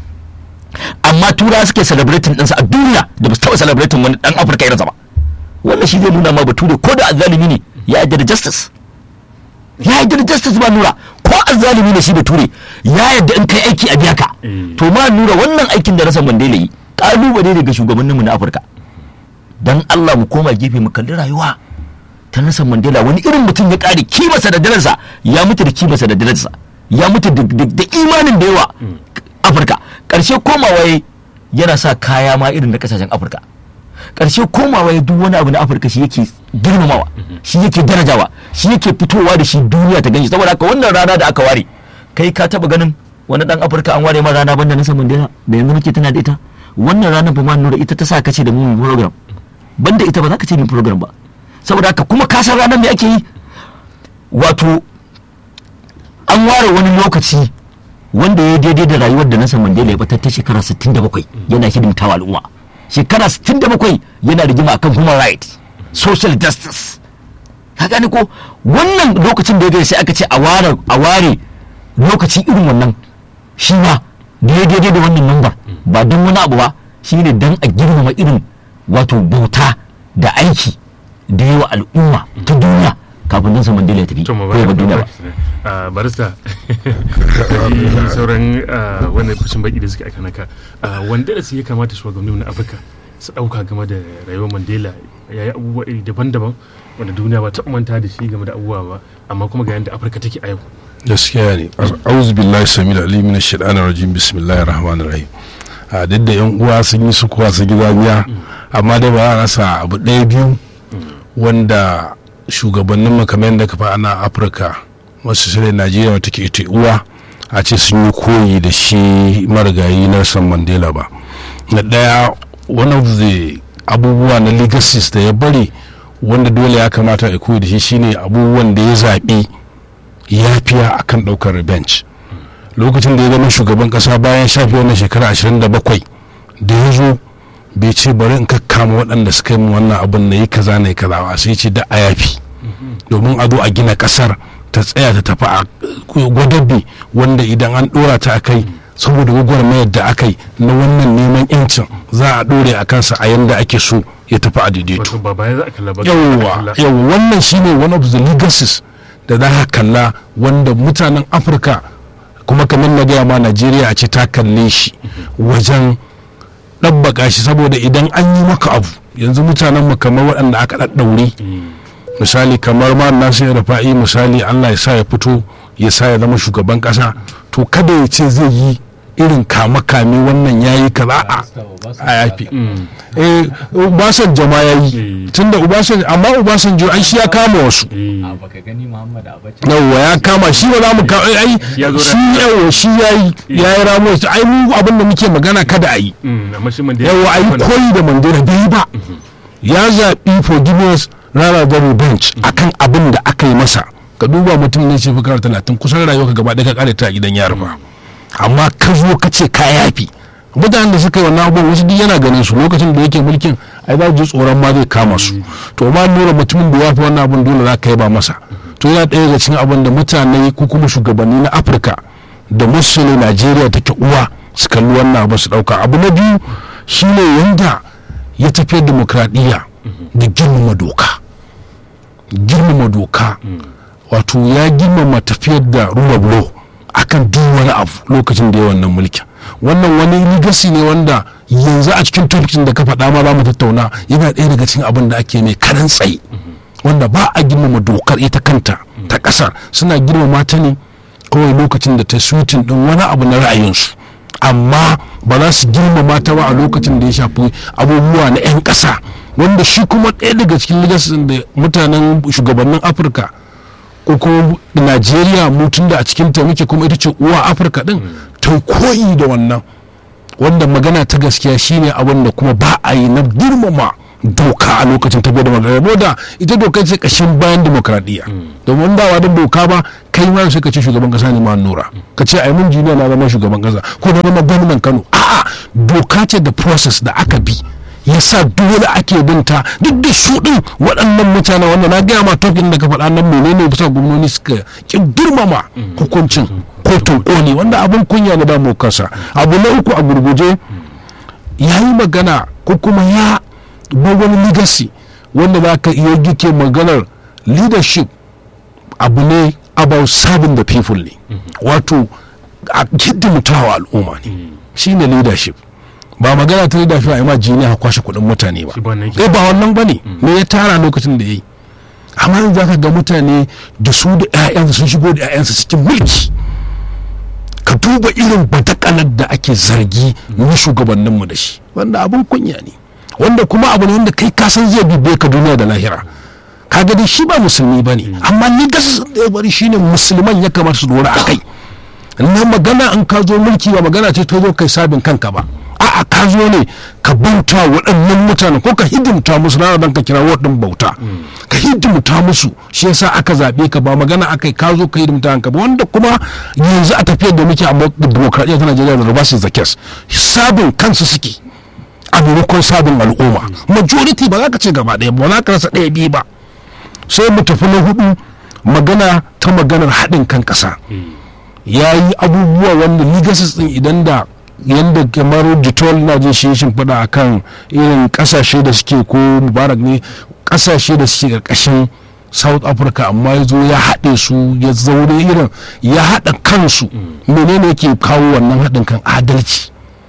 amma turawa suke celebrating ɗinsa a duniya da ba su taɓa celebrating wani ɗan afirka irinsa ba wannan shi zai nuna ma bature ko da azzalumi ne ya yarda da justice ya yarda da justice ba nura ko azzalumi ne shi bature ya yarda in kai aiki a biya ka Eh. to ma nura wannan aikin da rasa mandela yi kalubale daga shugabanninmu na afirka dan allah mu koma gefe mu kalli rayuwa ta Nelson Mandela wani irin mutum ya kare kimarsa da darajarsa ya mutu da kimarsa da darajarsa ya mutu da- da da imanin da yawa Afirka karshe komawa ya yana sa kaya ma irin na kasashen Afirka karshe komawa ya duk wani abu na Afirka shi yake girmamawa shi yake darajawa shi yake fitowa da shi duniya ta ganshi saboda haka wannan rana da aka ware kai ka taba ganin wani dan Afirka an ware ma rana banda Nelson Mandela da yanzu muke tana da ita wannan rana ba ma nura ita ta sa kace da mu mu program banda ita ba za ka ce mu program ba saboda haka kuma ka san ranar me ake yi wato an ware wani lokaci wanda ya daidai da rayuwar da Nelson Mandela ya batar ta shekara 67 yana hidimtawa al'umma shekara 67 yana rigima akan human rights social justice ka gane ko wannan lokacin da ya gani sai aka ce a ware a ware lokaci irin wannan shi ma da ya daidai da wannan number ba don wani abu ba shine dan a girmama irin wato bauta da aiki da yawa al'umma ta duniya kafin Nelson Mandela ya tafi to mu ko ya bar duniya ba a barista kaji sauran ah, wannan fashin baki da suka aika naka Ah, wanda da su ya kamata shugabanni na afirka su dauka game da rayuwar mandela ya yi abubuwa iri daban-daban wanda duniya ba ta manta da shi game da abubuwa ba amma kuma ga yadda afirka take a yau gaskiya ne auzu billahi samil alim min shaitanir rajim bismillahir rahmanir rahim a duk da yan uwa sun yi su kuwa su gida amma dai ba a rasa abu ɗaya biyu wanda shugabannin makamai da kafa ana afirka wasu sai najeriya wata ke ita uwa a ce sun yi koyi da shi marigayi nelson mandela ba na ɗaya one of the abubuwa na legacies da ya bari wanda dole ya kamata a koyi da shi shine abubuwan da ya zaɓi yafiya akan ɗaukar revenge lokacin da ya zama shugaban ƙasa bayan shafi wannan shekara 27 da ya zo bai ce bari in kakkama waɗanda suka yi mu wannan abin na yi kaza na yi kaza ba sai ce da a yafi domin a zo a gina ƙasar ta tsaya ta tafi a gwadabi wanda idan an ɗora ta a kai saboda gwagwarmayar da aka yi na wannan neman yancin za a ɗore a kansa a yanda ake so ya tafi a daidaito wato ba baya za a kalla ba yawwa yawwa wannan shine one of the legacies da za ka kalla wanda mutanen afirka kuma kamar na gaya ma najeriya a ce ta kalle shi wajen ɗabbaka shi saboda idan an yi maka abu yanzu mutanen mu kamar waɗanda aka ɗaɗɗaure misali kamar ma nasu ya fa'i misali allah ya sa ya fito ya sa ya zama shugaban ƙasa to kada ya ce zai yi irin kame-kame wannan ya yi kaza a a yafi eh ubasanjo ma ya yi tunda ubasanjo amma ubasanjo ai shi ya kama wasu baka gani muhammad abacha yawwa ya kama shi ba za mu ka ai Ya zo shi da- yawwa shi ya yi ya yi ramo shi ai mu abin da muke magana kada a yi amma shi mandela yawwa a yi koyi da mandela bai yi ba ya zaɓi forgiveness rather than revenge akan abin da aka yi masa ka duba mutum ne ce fikar talatin kusan rayuwa ka gaba ɗaya ka kare ta a gidan yari ba amma ka zo ka ce ka yafi mutanen da suka yi wannan abubuwan wasu duk yana ganin su lokacin da yake mulkin ai za su ji tsoron ma zai kama su to ma nuna mutumin da ya fi wannan abin dole za ka yi ba masa to yana ɗaya daga cikin abin da mutane ko kuma shugabanni na afirka da musulun najeriya take uwa su kalli wannan abu su ɗauka abu na biyu shine yanda ya tafiyar demokradiyya da girmama doka girmama doka wato ya girmama tafiyar da rule of law akan duk wani abu lokacin da ya wannan mulkin wannan wani legacy ne wanda yanzu a cikin topikin da ka faɗa ma za mu tattauna yana ɗaya daga cikin abin da ake mai karan tsaye wanda ba a girmama dokar ita kanta ta ƙasar suna girmama ta ne kawai lokacin da ta sutin ɗin wani abu na ra'ayinsu amma ba za su girmama ta ba a lokacin da ya shafi abubuwa na 'yan ƙasa wanda shi kuma ɗaya daga cikin legacy da mutanen shugabannin afirka ko kuma najeriya mutum da a cikin ta muke kuma ita ce uwa afirka din ta koyi da wannan wanda magana ta gaskiya shine abin da kuma ba a yi na girmama doka a lokacin tafiyar da magana da ita doka ce kashin bayan demokradiyya domin dawa da doka ba kai ma sai ka ce shugaban kasa ne ma nura ka ce ai mun jiniya na zama shugaban kasa ko na zama gwamnan kano a'a doka ce da process da aka bi yasa dole ake binta duk da su din waɗannan mutane wanda na gaya ma tokin da ka faɗa nan menene bisa gwamnoni suka ki girmama hukuncin kotun koli wanda abin kunya na damu kasa abu na uku a gurguje ya yi magana ko kuma ya bar wani legacy wanda za ka iya gike maganar leadership abu ne about serving the people ne wato a hidimtawa al'umma ne shine leadership ba magana ta leadership a ma jini a kwashe kudin mutane ba Shi ba wannan yake. eh ba wannan ba ne me ya tara lokacin da ya yi amma yanzu zaka ga mutane da su da 'ya'yansu sun shigo da 'ya'yansu cikin mulki ka duba irin badakalar da ake zargi na shugabanninmu da shi wanda abin kunya ne wanda kuma abu ne wanda kai kasan zai bibe ka duniya da lahira kaga dai shi ba musulmi ba ne amma ni gas da ya bari shine musulman ya kamata su dora a kai na magana in ka zo mulki ba magana ce ta zo kai sabin kanka ba a'a ka zo ne ka bauta waɗannan mutanen ko ka hidimta musu rana dan ka kira waɗin bauta ka hidimta musu shi yasa aka zaɓe ka ba magana aka ka zo ka hidimta kanka ba wanda kuma yanzu a tafiyar da muke a demokradiyya ta Najeriya da Rubasi Zakes sabin kansu suke a maimakon sabin al'umma majority ba za ka ce gaba ɗaya ba za ka rasa ɗaya biyu ba sai mu tafi na hudu magana ta maganar haɗin kan ƙasa ya yi abubuwa wanda legacies din idan da yadda kamar jitol na jin shi shin fada a kan irin kasashe da suke ko mubarak ne kasashe da suke karkashin south africa amma ya zo ya haɗe su ya zaure irin ya haɗa kansu menene yake kawo wannan haɗin kan adalci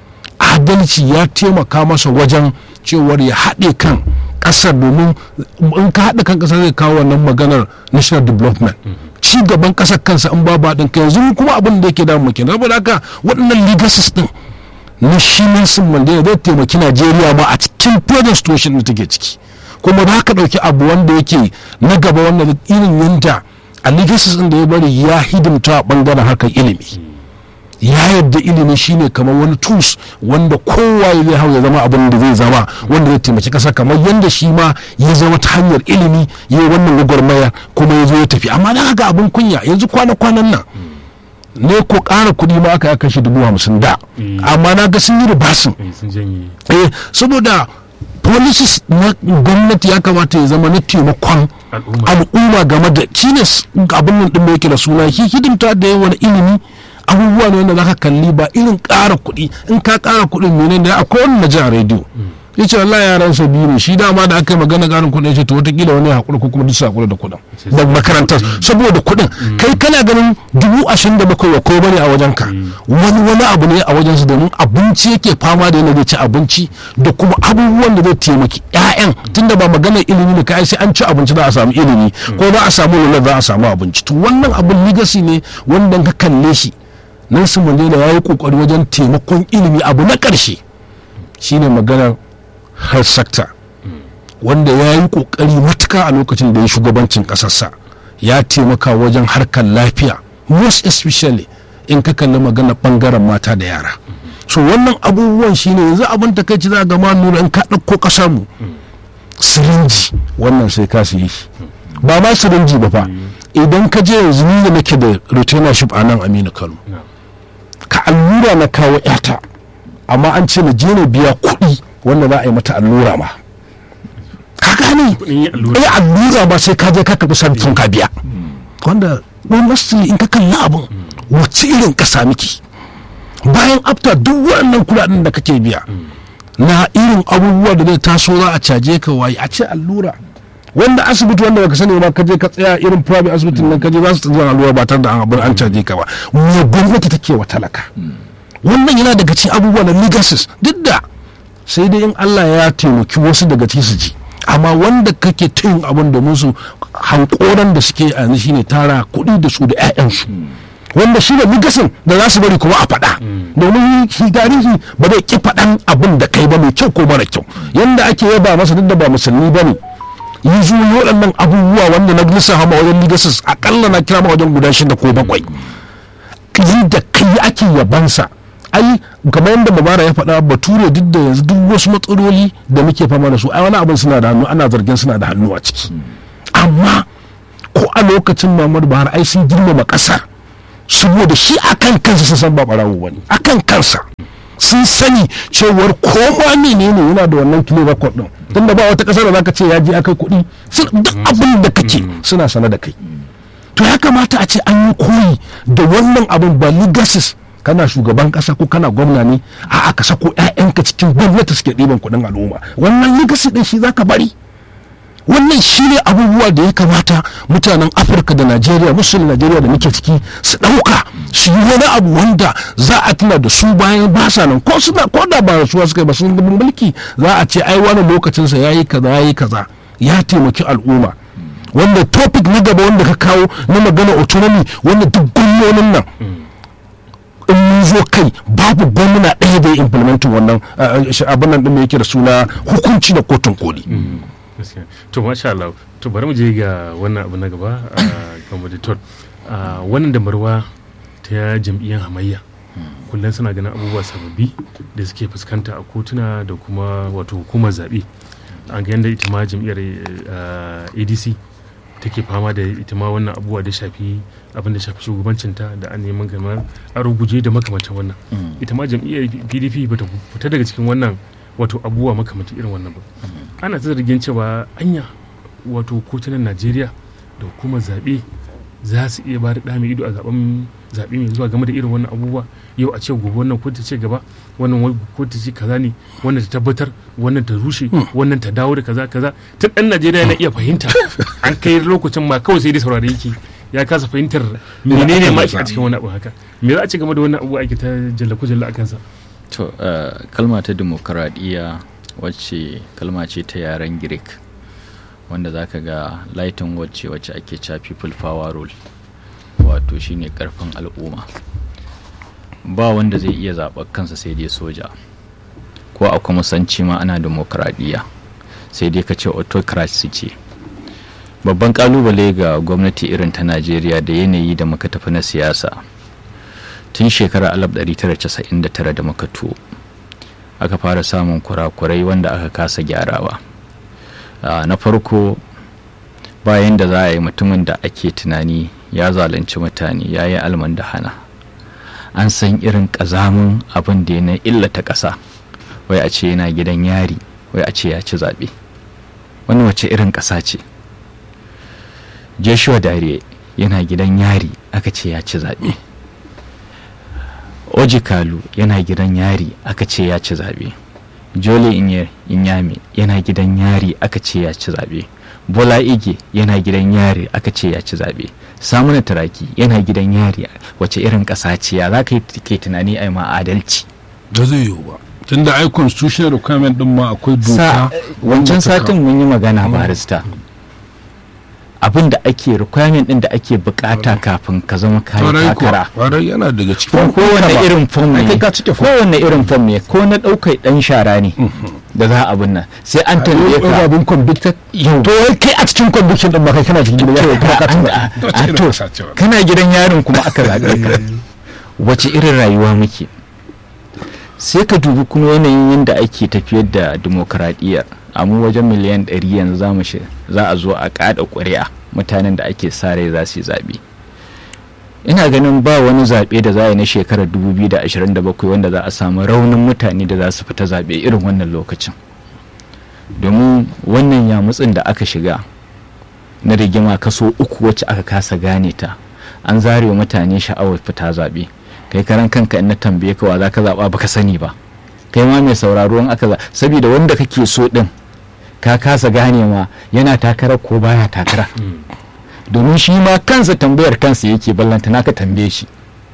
adalci ya taimaka masa wajen cewar ya haɗe kan ƙasar domin in ka haɗa kan ƙasar zai kawo wannan maganar national development ci gaban ƙasar kansa in babu haɗin kai yanzu kuma abin da yake damu kenan saboda haka waɗannan legacies din na shi Nelson Mandela zai taimaki Najeriya ma a cikin present situation da take ciki kuma ba ka ɗauki abu wanda yake na gaba wanda irin yanda a legacies din da ya bari ya hidimta a ɓangaren harkar ilimi ya yadda ilimi shine kamar wani tools wanda kowa zai hau ya zama abin da zai zama wanda zai taimaki kasa kamar yadda shi ma ya zama ta hanyar ilimi ya yi wannan gwagwarmaya kuma ya zo ya tafi amma na haka abin kunya yanzu kwana-kwanan nan ne ko ƙara kuɗi ma aka kashe dubu hamsin da amma na ga sun yi ribasin Eh, sun janye eh saboda policies na gwamnati ya kamata ya zama na taimakon al'umma al'umma game da shi ne s- abin nan din da yake da suna shi hidimta da yawan ilimi abubuwa ne wanda zaka kalli ba irin ƙara kuɗi in ka ƙara kuɗin mene da akwai wani na ji a rediyo ya ce Allah yaran sa biyu ne shi dama da aka yi magana ƙarin kuɗin ya ce to wataƙila wani ya haƙura ko kuma duk su haƙura da kuɗin da makarantar saboda kuɗin kai kana ganin dubu ashirin da bakwai wa ko bane a wajen ka wani wani abu ne a wajen su domin abinci yake fama da yana zai ci abinci da kuma abubuwan da zai taimaki 'ya'yan tunda ba maganar ilimi ne kai sai an ci abinci za a samu ilimi ko za a samu lullar za a samu abinci to wannan abin legacy ne wanda ka kalle shi Nelson Mandela ya yi kokari wajen taimakon ilimi abu na ƙarshe shine maganar health sector wanda ya yi kokari matuka a lokacin da ya shugabancin ƙasarsa ya taimaka wajen harkar lafiya most especially in ka kalli magana bangaren mata da yara so wannan abubuwan shine yanzu abin takaici za ga ma nuna in ka ɗauko ƙasar mu sirinji wannan sai ka su yi shi ba ma sirinji ba fa idan ka je yanzu ni da nake da retainership a nan aminu kano ka allura na kawo yata amma an ce na je na biya kuɗi wanda za a yi mata allura ma ka gane kuɗin yin allura eh allura ba sai ka je ka karɓi sarfin ka biya wanda honestly in ka kalli abin wacce irin ƙasa miki bayan after duk waɗannan kuɗaɗen da kake biya na irin abubuwa da zai taso za a caje ka waye a ce allura wanda asibiti wanda baka sani ba ka je ka tsaya irin private asibitin nan ka je za su zuwa allura ba tare da an abin an caje ka ba me gwamnati take wa talaka wannan yana daga cikin abubuwa na legacies duk da sai dai in Allah ya taimaki wasu daga cikin su ji amma wanda kake ta yin abin domin su hankoran da suke a yanzu shine tara kuɗi da su da 'ya'yansu wanda shi ne legacy da za su bari kuma a faɗa domin shi tarihi ba zai ki faɗan abin da kai ba mai kyau ko mara kyau yanda ake yaba masa duk da ba musulmi ba ne yi zuwa waɗannan abubuwa wanda na lissafa ma wajen legacy akalla na kira ma wajen guda shida ko bakwai yadda kai ake yabansa ai kamar yadda mabara ya faɗa bature duk da yanzu duk wasu matsaloli da muke fama da su ai wani abin suna da hannu ana zargin suna da hannu a ciki amma ko a lokacin muhammadu buhari ai sun girmama ƙasar saboda shi akan kansa sun san ba barawo bane akan kansa sun sani cewar koma menene yana da wannan kilo record din tunda ba wata ƙasar da zaka ce ya je akai kuɗi sun- duk abin da kake suna sana da kai to ya kamata a ce an yi koyi da wannan abin ba legacies kana shugaban kasa ko kana gwamna ne a aka sako 'ya'yanka cikin gwamnati suke ɗiban kuɗin al'umma wannan legacy ɗin shi zaka bari wannan shi ne abubuwa da ya kamata mutanen afirka da najeriya musulun najeriya da muke ciki su ɗauka su yi wani abu wanda za a tuna da su bayan ba sa nan ko suna ko da ba rasuwa suka yi ba sun gabin mulki za a ce ai wani lokacinsa ya yi kaza ya yi kaza ya taimaki al'umma wanda topic na gaba wanda ka kawo na magana autonomy wanda duk gwamnonin nan in mun zo kai babu gwamna ɗaya da ya implementin wannan uh, uh, abin nan ɗin da yake da suna hukunci da kotun koli gaskiya to masha Allah to bari mu je ga wannan abu na gaba a kan auditor wannan damarwa ta jam'iyyar hamayya kullum suna ganin abubuwa sababbi da suke fuskanta a kotuna da kuma wato hukumar zaɓe an ga yadda ita ma jam'iyyar eh, adc take fama da ita ma wannan abubuwa da shafi abin da shafi shugabancinta da an neman gamar a ruguje da makamancin wannan ita ma jam'iyyar pdp ba ta fita daga cikin wannan wato abubuwa makamancin irin wannan ba ana ta zargin cewa anya wato kotunan najeriya da hukumar zaɓe za su iya ba da ɗa mai ido a zaben zaɓe mai zuwa game da irin wannan abubuwa yau a ce gobe wannan kotu ce gaba wannan wai kotu ce kaza ne wannan ta tabbatar wannan ta rushe wannan ta dawo da kaza kaza tun ɗan najeriya na iya fahimta an kai lokacin ma kawai sai dai saurare yake ya kasa fahimtar menene ma a cikin wani abu haka me za a ce game da wannan abu ake ta jalla kujalla a kansa to uh, kalma ta demokaradiyya wacce kalma ce ta yaren greek wanda za ka ga lighting wacce wacce ake cewa people power rule wato shine karfin al'umma ba wanda zai iya zaɓar kansa sai dai soja ko a kuma sanci ma ana demokaradiyya sai dai ka ce autocracy ce babban kalubale ga gwamnati irin ta najeriya da yanayi da muka tafi na siyasa tun shekarar 1999 da muka tuwo aka fara samun kurakurai wanda aka kasa gyarawa na farko bayan da za a yi mutumin da ake tunani ya zalunci mutane ya yi alman da hana an san irin ƙazamin abin da ya na illata ƙasa wai a ce yana gidan yari wai a ce ya ci zaɓe wani wace irin ƙasa ce joshua dare yana gidan yari aka ce ya ci zaɓe ojikalu yana gidan yari aka ce ya ci zaɓe jole inyame yana gidan yari aka ce ya ci zaɓe bola ige yana gidan yari aka ce ya ci zaɓe samuna taraki yana gidan yari wace irin ƙasa ce ya za ka ke tunani a ma adalci da zai yiwu ba tunda ai constitutional requirement din ma akwai doka wancan satin mun yi magana barista abin da ake requirement din da ake bukata kafin ka zama kayi takara warai yana daga cikin kowane irin form ne kowane irin form ne ko na ɗaukar ɗan shara ne da za a nan sai an tambaye ka abin convicted yau to kai a cikin conviction din ba kai kana cikin gidan yaro kuma ka tuna to kana gidan yarin kuma aka zaɓe ka wace irin rayuwa muke sai ka dubi kuma yanayin yadda ake tafiyar da demokaradiyyar a mu wajen miliyan 100 yanzu za mu za a zo a kada ƙuri'a mutanen da ake sa rai za su yi zaɓe ina ganin ba wani zaɓe da za a yi na shekarar 2027 wanda za a samu raunin mutane da za su fita zaɓe irin wannan lokacin domin wannan yamutsin da aka shiga na rigima kaso uku wacce aka kasa gane ta an zare wa mutane sha'awar fita zaɓe kai karan kanka in na tambaye ka wa za ka zaɓa baka sani ba kai ma mai sauraro in aka saboda wanda kake so din ka kasa gane ma yana takara ko baya takara domin shi ma kansa tambayar kansa yake ballanta naka tambaye shi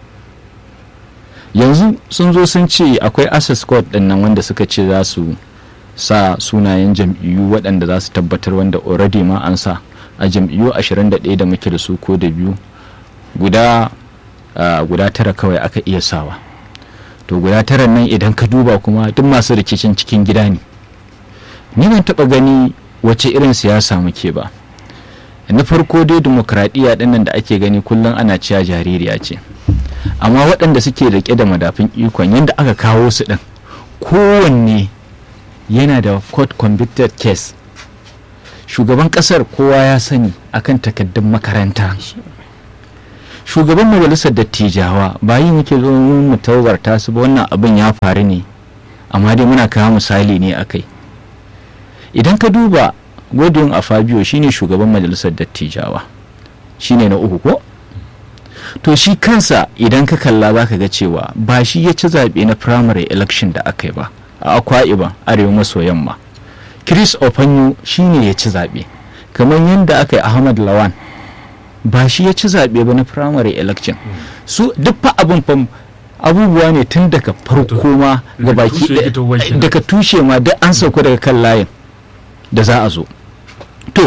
yanzu sun zo sun ce akwai access code din nan wanda suka ce za su sa sunayen jam'iyyu waɗanda za su tabbatar wanda already ma an sa a jam'iyyu 21 da muke da su ko da biyu guda guda tara kawai aka iya sawa to guda tara nan idan ka duba kuma duk masu rikicin cikin gida ne ni ban taba gani wace irin siyasa muke ba na farko dai demokradiyya dinnan da ake gani kullum ana cewa jaririya ce amma waɗanda suke rike da madafin ikon yadda aka kawo su ɗin kowanne yana da court convicted case shugaban ƙasar kowa ya sani akan takaddun makaranta shugaban majalisar dattijawa ba yi muke zo mu taubarta su ba wannan abin ya faru ne amma dai muna kawo misali ne a kai idan ka duba godwin a fabio shine shugaban majalisar dattijawa shine na uku ko to shi kansa idan ka kalla za ka ga cewa ba shi ya ci zaɓe na primary election da aka yi ba a akwa iban arewa maso yamma chris ofanyu shine ya ci zaɓe kamar yadda aka yi ahmad lawan ba shi ya ci zaɓe ba na primary election su duk fa abin fam abubuwa ne tun daga farko ma ga baki daga tushe ma duk an sauka daga kan layin da za a zo to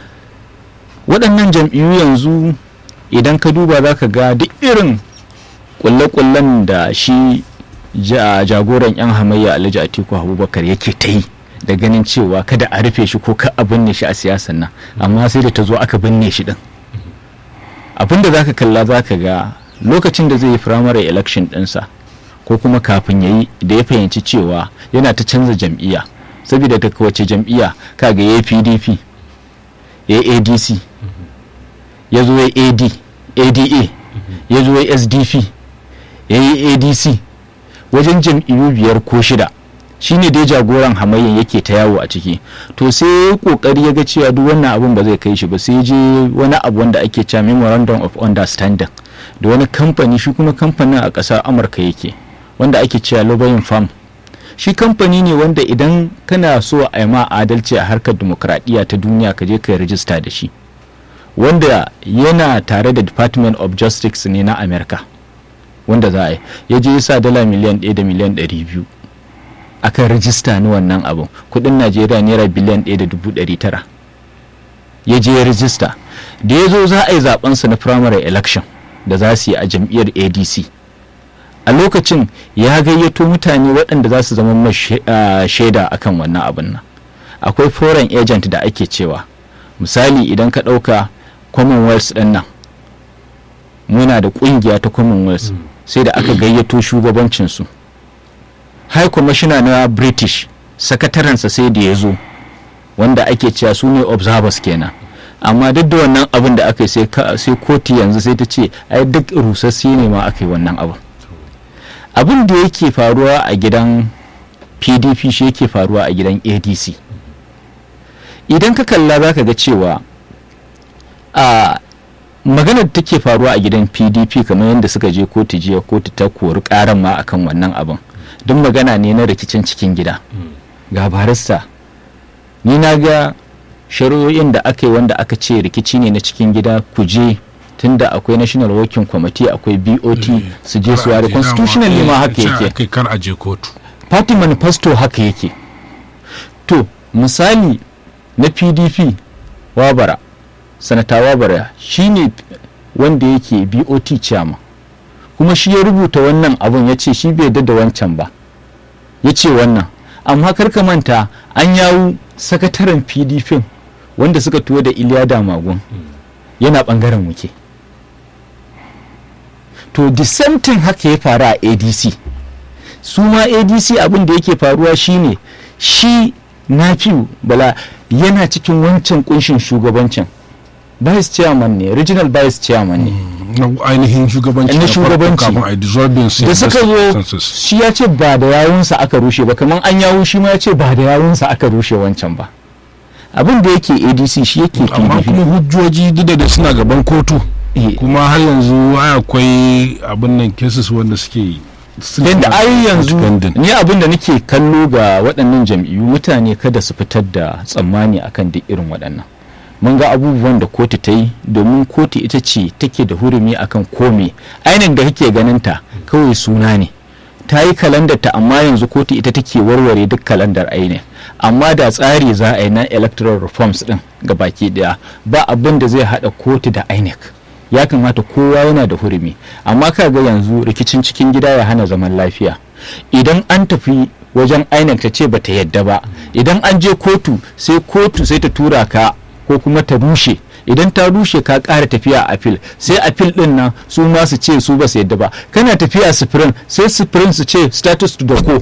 waɗannan jam'iyyu yanzu idan ka duba za ka ga duk irin kulle-kullen da shi jagoran 'yan hamayya alhaji atiku abubakar yake ta yi da ganin cewa kada a rufe shi ko ka a binne shi a siyasan nan amma sai da ta zo aka binne shi din abin da zaka kalla zaka ga lokacin da zai yi firamare election ɗinsa ko kuma kafin ya yi da ya fahimci cewa yana ta canza jam'iyya saboda daga wace jam'iyya kaga ya pdp ya adc ya zo ya ad ada ya zo ya sdp ya yi adc wajen jam'iyyu biyar ko shida shine dai jagoran hamayyan yake ta yawo a ciki to sai kokari ya ga cewa duk wannan abun ba zai kai shi ba sai je wani abu wanda ake cewa memorandum of understanding da wani kamfani shi kuma kamfanin a ƙasar amurka yake wanda ake cewa lobbying farm shi kamfani ne wanda idan kana so a yi ma adalci a harkar demokradiyya ta duniya ka je ka yi rijista da shi wanda yana tare da department of justice ne na america wanda za a yi ya je ya sa dala miliyan 1 da miliyan 200 akan rijista ni wannan abin kudin najeriya naira biliyan 1.900 ya je ya rijista da ya zo za a yi zabensa na primary election da za su yi a jam'iyyar adc a lokacin ya gayyato mutane waɗanda za su zama shaida akan wannan abin nan akwai foreign agent da ake cewa misali idan ka ɗauka commonwealth ɗin nan muna da ƙungiya ta commonwealth sai da aka gayyato shugabancinsu high commissioner na british sakatarensa sai da ya zo wanda ake cewa su ne observers kenan amma duk da wannan abin da aka yi sai koti yanzu sai ta ce ai duk rusassi ne ma aka yi wannan abin abin da yake faruwa a gidan pdp shi yake faruwa a gidan adc idan ka kalla za ka ga cewa a maganar da take faruwa a gidan pdp kamar yadda suka je kotu jiya kotu ta kori karan ma akan wannan abin duk magana ne na rikicin cikin gida ga barista ni na ga shari'o'in da aka yi wanda aka ce rikici ne na cikin gida ku je tunda akwai national working committee akwai bot su je su ware constitutional ne ma haka yake kar a je kotu party manifesto haka yake to misali na pdp wabara sanata wabara shine wanda yake bot chairman kuma shi ya rubuta wannan abun ya ce shi bai da wancan ba ya ce wannan amma karka manta an yawu sakataren pdp wanda suka tuwo da iliya damagun yana bangaren muke to the same thing haka ya faru a adc su ma adc abin da yake faruwa shine shi nafiu bala yana cikin wancan kunshin shugabancin vice chairman ne regional vice chairman ne ainihin shugabanci na shugabanci kafin a dissolving da suka zo shi ya ce ba da yawunsa aka rushe ba kamar an yawu shi ma ya ce ba da yawunsa aka rushe wancan ba abin da yake adc shi yake amma pdp kuma hujjoji duk da suna gaban kotu Eh, kuma har yanzu akwai abin nan cases wanda suke suna yadda ai yanzu pending. ni abin da nake kallo ga waɗannan jam'iyyu mutane kada su fitar da tsammani akan duk irin waɗannan mun ga abubuwan da kotu ta yi domin kotu ita ce take da hurumi akan kome ainihin da kake ganin ta kawai suna ne ta yi kalandar ta amma yanzu kotu ita take warware duk kalandar ainihin amma da tsari za a yi na electoral reforms din ga baki daya ba abin da zai hada kotu da inec ya kamata kowa yana da hurumi amma kaga yanzu rikicin cikin gida ya hana zaman lafiya idan an tafi wajen inec ta ce ba ta yadda ba idan an je kotu sai kotu sai ta tura ka ko kuma ta rushe idan ta rushe ka ƙara tafiya a apil sai apil din nan su ma su ce su ba su yadda ba kana tafiya sufurin sai sufurin su ce status to doko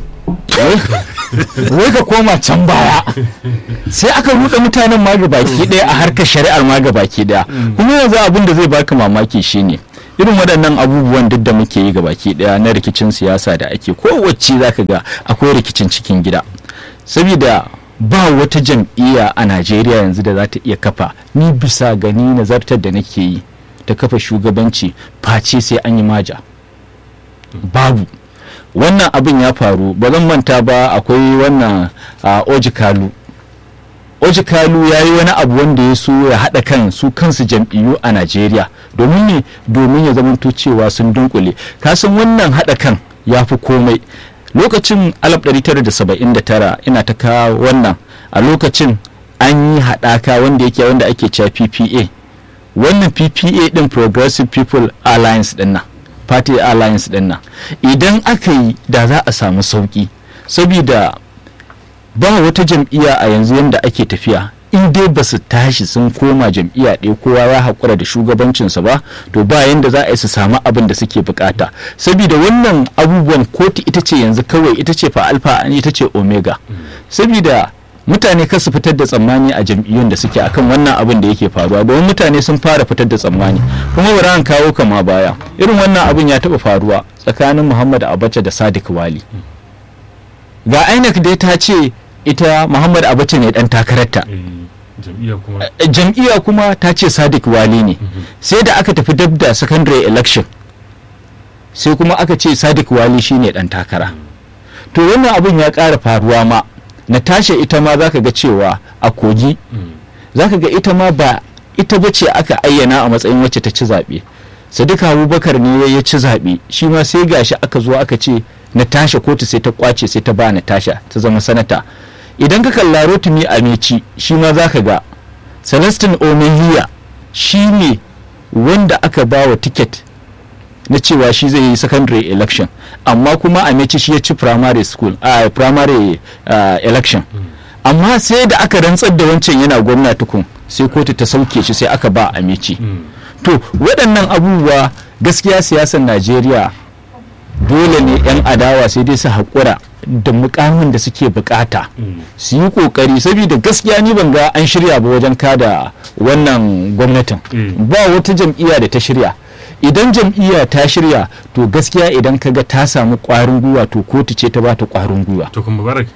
wai ka koma can baya sai aka ruɗe mutanen ma baki ɗaya a harkar shari'ar ma baki ɗaya kuma yanzu abin da zai baka mamaki shine irin waɗannan abubuwan duk da muke yi baki ɗaya na rikicin siyasa da ake kowace zaka ga akwai rikicin cikin gida saboda ba wata jam'iyya a najeriya yanzu da za ta iya kafa ni bisa gani nazartar da nake yi ta kafa shugabanci face sai an yi maja babu wannan abin ya faru ba zan manta ba akwai wannan a ojikalu ojikalu ya yi wani abu wanda ya so ya haɗa kan su kansu jam'iyyu a najeriya domin ne domin ya zamanto cewa sun dunkule kasan wannan haɗa kan ya fi komai lokacin 1979 ina ta kawo wannan a lokacin an yi haɗaka wanda yake wanda ake cewa ppa wannan ppa din progressive people alliance din nan party alliance din nan idan aka yi da za a samu sauki saboda ba wata jam'iyya a yanzu yadda ake tafiya in dai ba su tashi sun koma jam'iyya ɗaya kowa ya haƙura da shugabancinsa ba to ba yanda za a yi su samu abin da suke bukata saboda wannan abubuwan kotu ita ce yanzu kawai ita ce fa alfa ita ce omega saboda mutane kar su fitar da tsammani a jam'iyyun da suke akan wannan abin da yake faruwa domin mutane sun fara fitar da tsammani kuma bari an kawo kama baya irin wannan abin ya taɓa faruwa tsakanin muhammad abacha da sadiq wali ga inec dai ta ce ita muhammad abacha ne dan takararta jam'iyya kuma ta ce sadiq wali ne sai da aka tafi dab da secondary election sai kuma aka ce sadiq wali shine dan takara to wannan abin ya ƙara faruwa ma natasha ita ma zaka ga cewa a kogi zaka ga ita ma ba ita bace aka ayyana a matsayin wacce ta ci zaɓe sadiq abubakar ne ya ci zaɓe shi ma sai gashi aka zo aka ce natasha kotu sai ta kwace sai ta ba natasha ta zama sanata idan ka kalla rotimi ameci shi ma za ka ga celestin omehiya shi ne wanda aka ba wa tiket na cewa shi zai yi secondary election amma kuma ameci shi ya ci primary school a primary uh, election amma sai da aka rantsar da wancan yana gwamna tukun sai kotu ta sauke shi sai aka ba ameci to waɗannan abubuwa gaskiya siyasar najeriya dole ne 'yan adawa sai dai su haƙura da mukamin da suke bukata su yi kokari saboda gaskiya ni ban ga an shirya ba wajen kada wannan gwamnatin ba wata jam'iyya da ta shirya idan jam'iyya ta shirya to gaskiya idan ka ga ta samu kwarin gwiwa to kotu ce ta bata kwarin gwiwa to kuma barak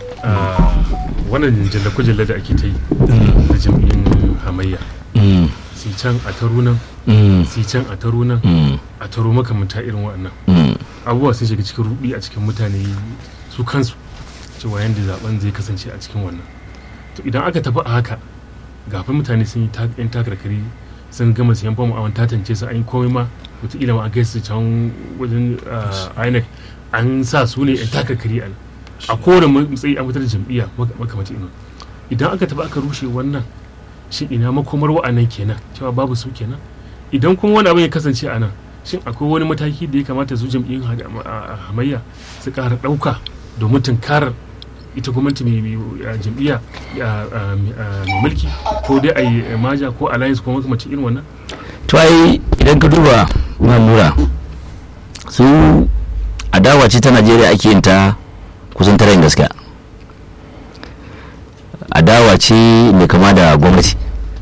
wannan jalla da ake ta yi da jam'iyyun hamayya si can a taro nan si can a taro nan a taro makamanta irin waɗannan abubuwa sun shiga cikin rubi a cikin mutane su kansu cewa yadda zaben zai kasance a cikin wannan to idan aka tafi a haka gafin mutane sun yi yan takarkari sun gama siyan famu a tantance su an yi komai ma wataƙila ma a kai su can wajen inec an sa su ne yan takarkari a a kowane matsayi an fitar da jam'iyya makamacin irin idan aka tafi aka rushe wannan shin ina makomar wa'annan kenan cewa babu su kenan idan kuma wani abin ya kasance a nan shin akwai wani mataki da ya kamata su jam'iyyun hamayya su ƙara ɗauka domin tunkarar ita gwamnati mai jam'iyya mai mulki ko dai a yi maja ko alliance ko makamacin irin wannan to ai idan ka duba mamura su adawa ce ta najeriya ake yin ta kusan tara yin gaskiya adawa ce mai kama da gwamnati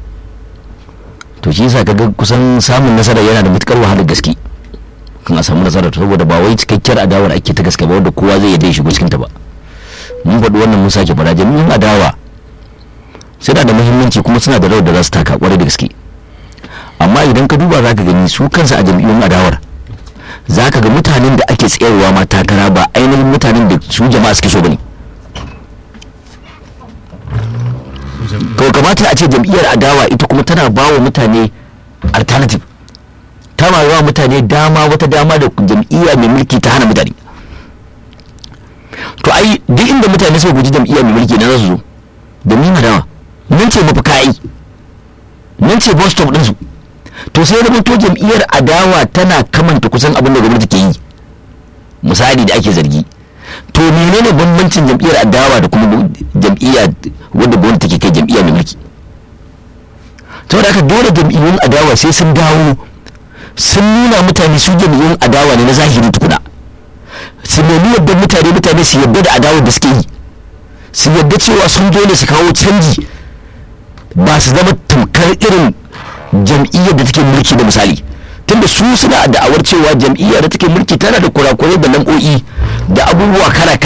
to shi yasa kaga kusan samun nasara yana da matukar wahalar gaske kan a samu nasara saboda ba wai cikakkiyar adawar ake ta gaske ba wanda kowa zai yadda shigo cikin ta ba mun faɗi wannan mun sake fara jami'in adawa suna da muhimmanci kuma suna da rawar da za su taka kwarai da gaske amma idan ka duba za ka gani su kansu a jami'in adawar za ka ga mutanen da ake tsayarwa ma takara ba ainihin mutanen da su jama'a suke so ba ne to kamata a ce jam'iyyar adawa ita kuma tana ba wa mutane alternative ta ma wa mutane dama wata dama da jam'iyya mai mulki ta hana mutane to ai duk inda mutane suka guji jam'iyya mai mulki na za su zo da ni adawa nan ce mafaka ai nan ce bus stop ɗinsu to sai zama to jam'iyyar adawa tana kamanta kusan abin da gwamnati ke yi misali da ake zargi to menene bambancin jam'iyyar adawa da kuma jam'iyya wadda gwamnati take kai jam'iyya mai mulki saboda haka dole jam'iyyun adawa sai sun dawo sun nuna mutane su jam'iyyun adawa ne na zahiri tukuna su nemi yadda mutane mutane su yadda da adawar da suke yi su yadda cewa sun zo ne su kawo canji ba su zama tamkar irin jam'iyyar da take mulki da misali tunda su suna da'awar cewa jam'iyyar da take mulki tana da kurakurai da lam'o'i da abubuwa kala kala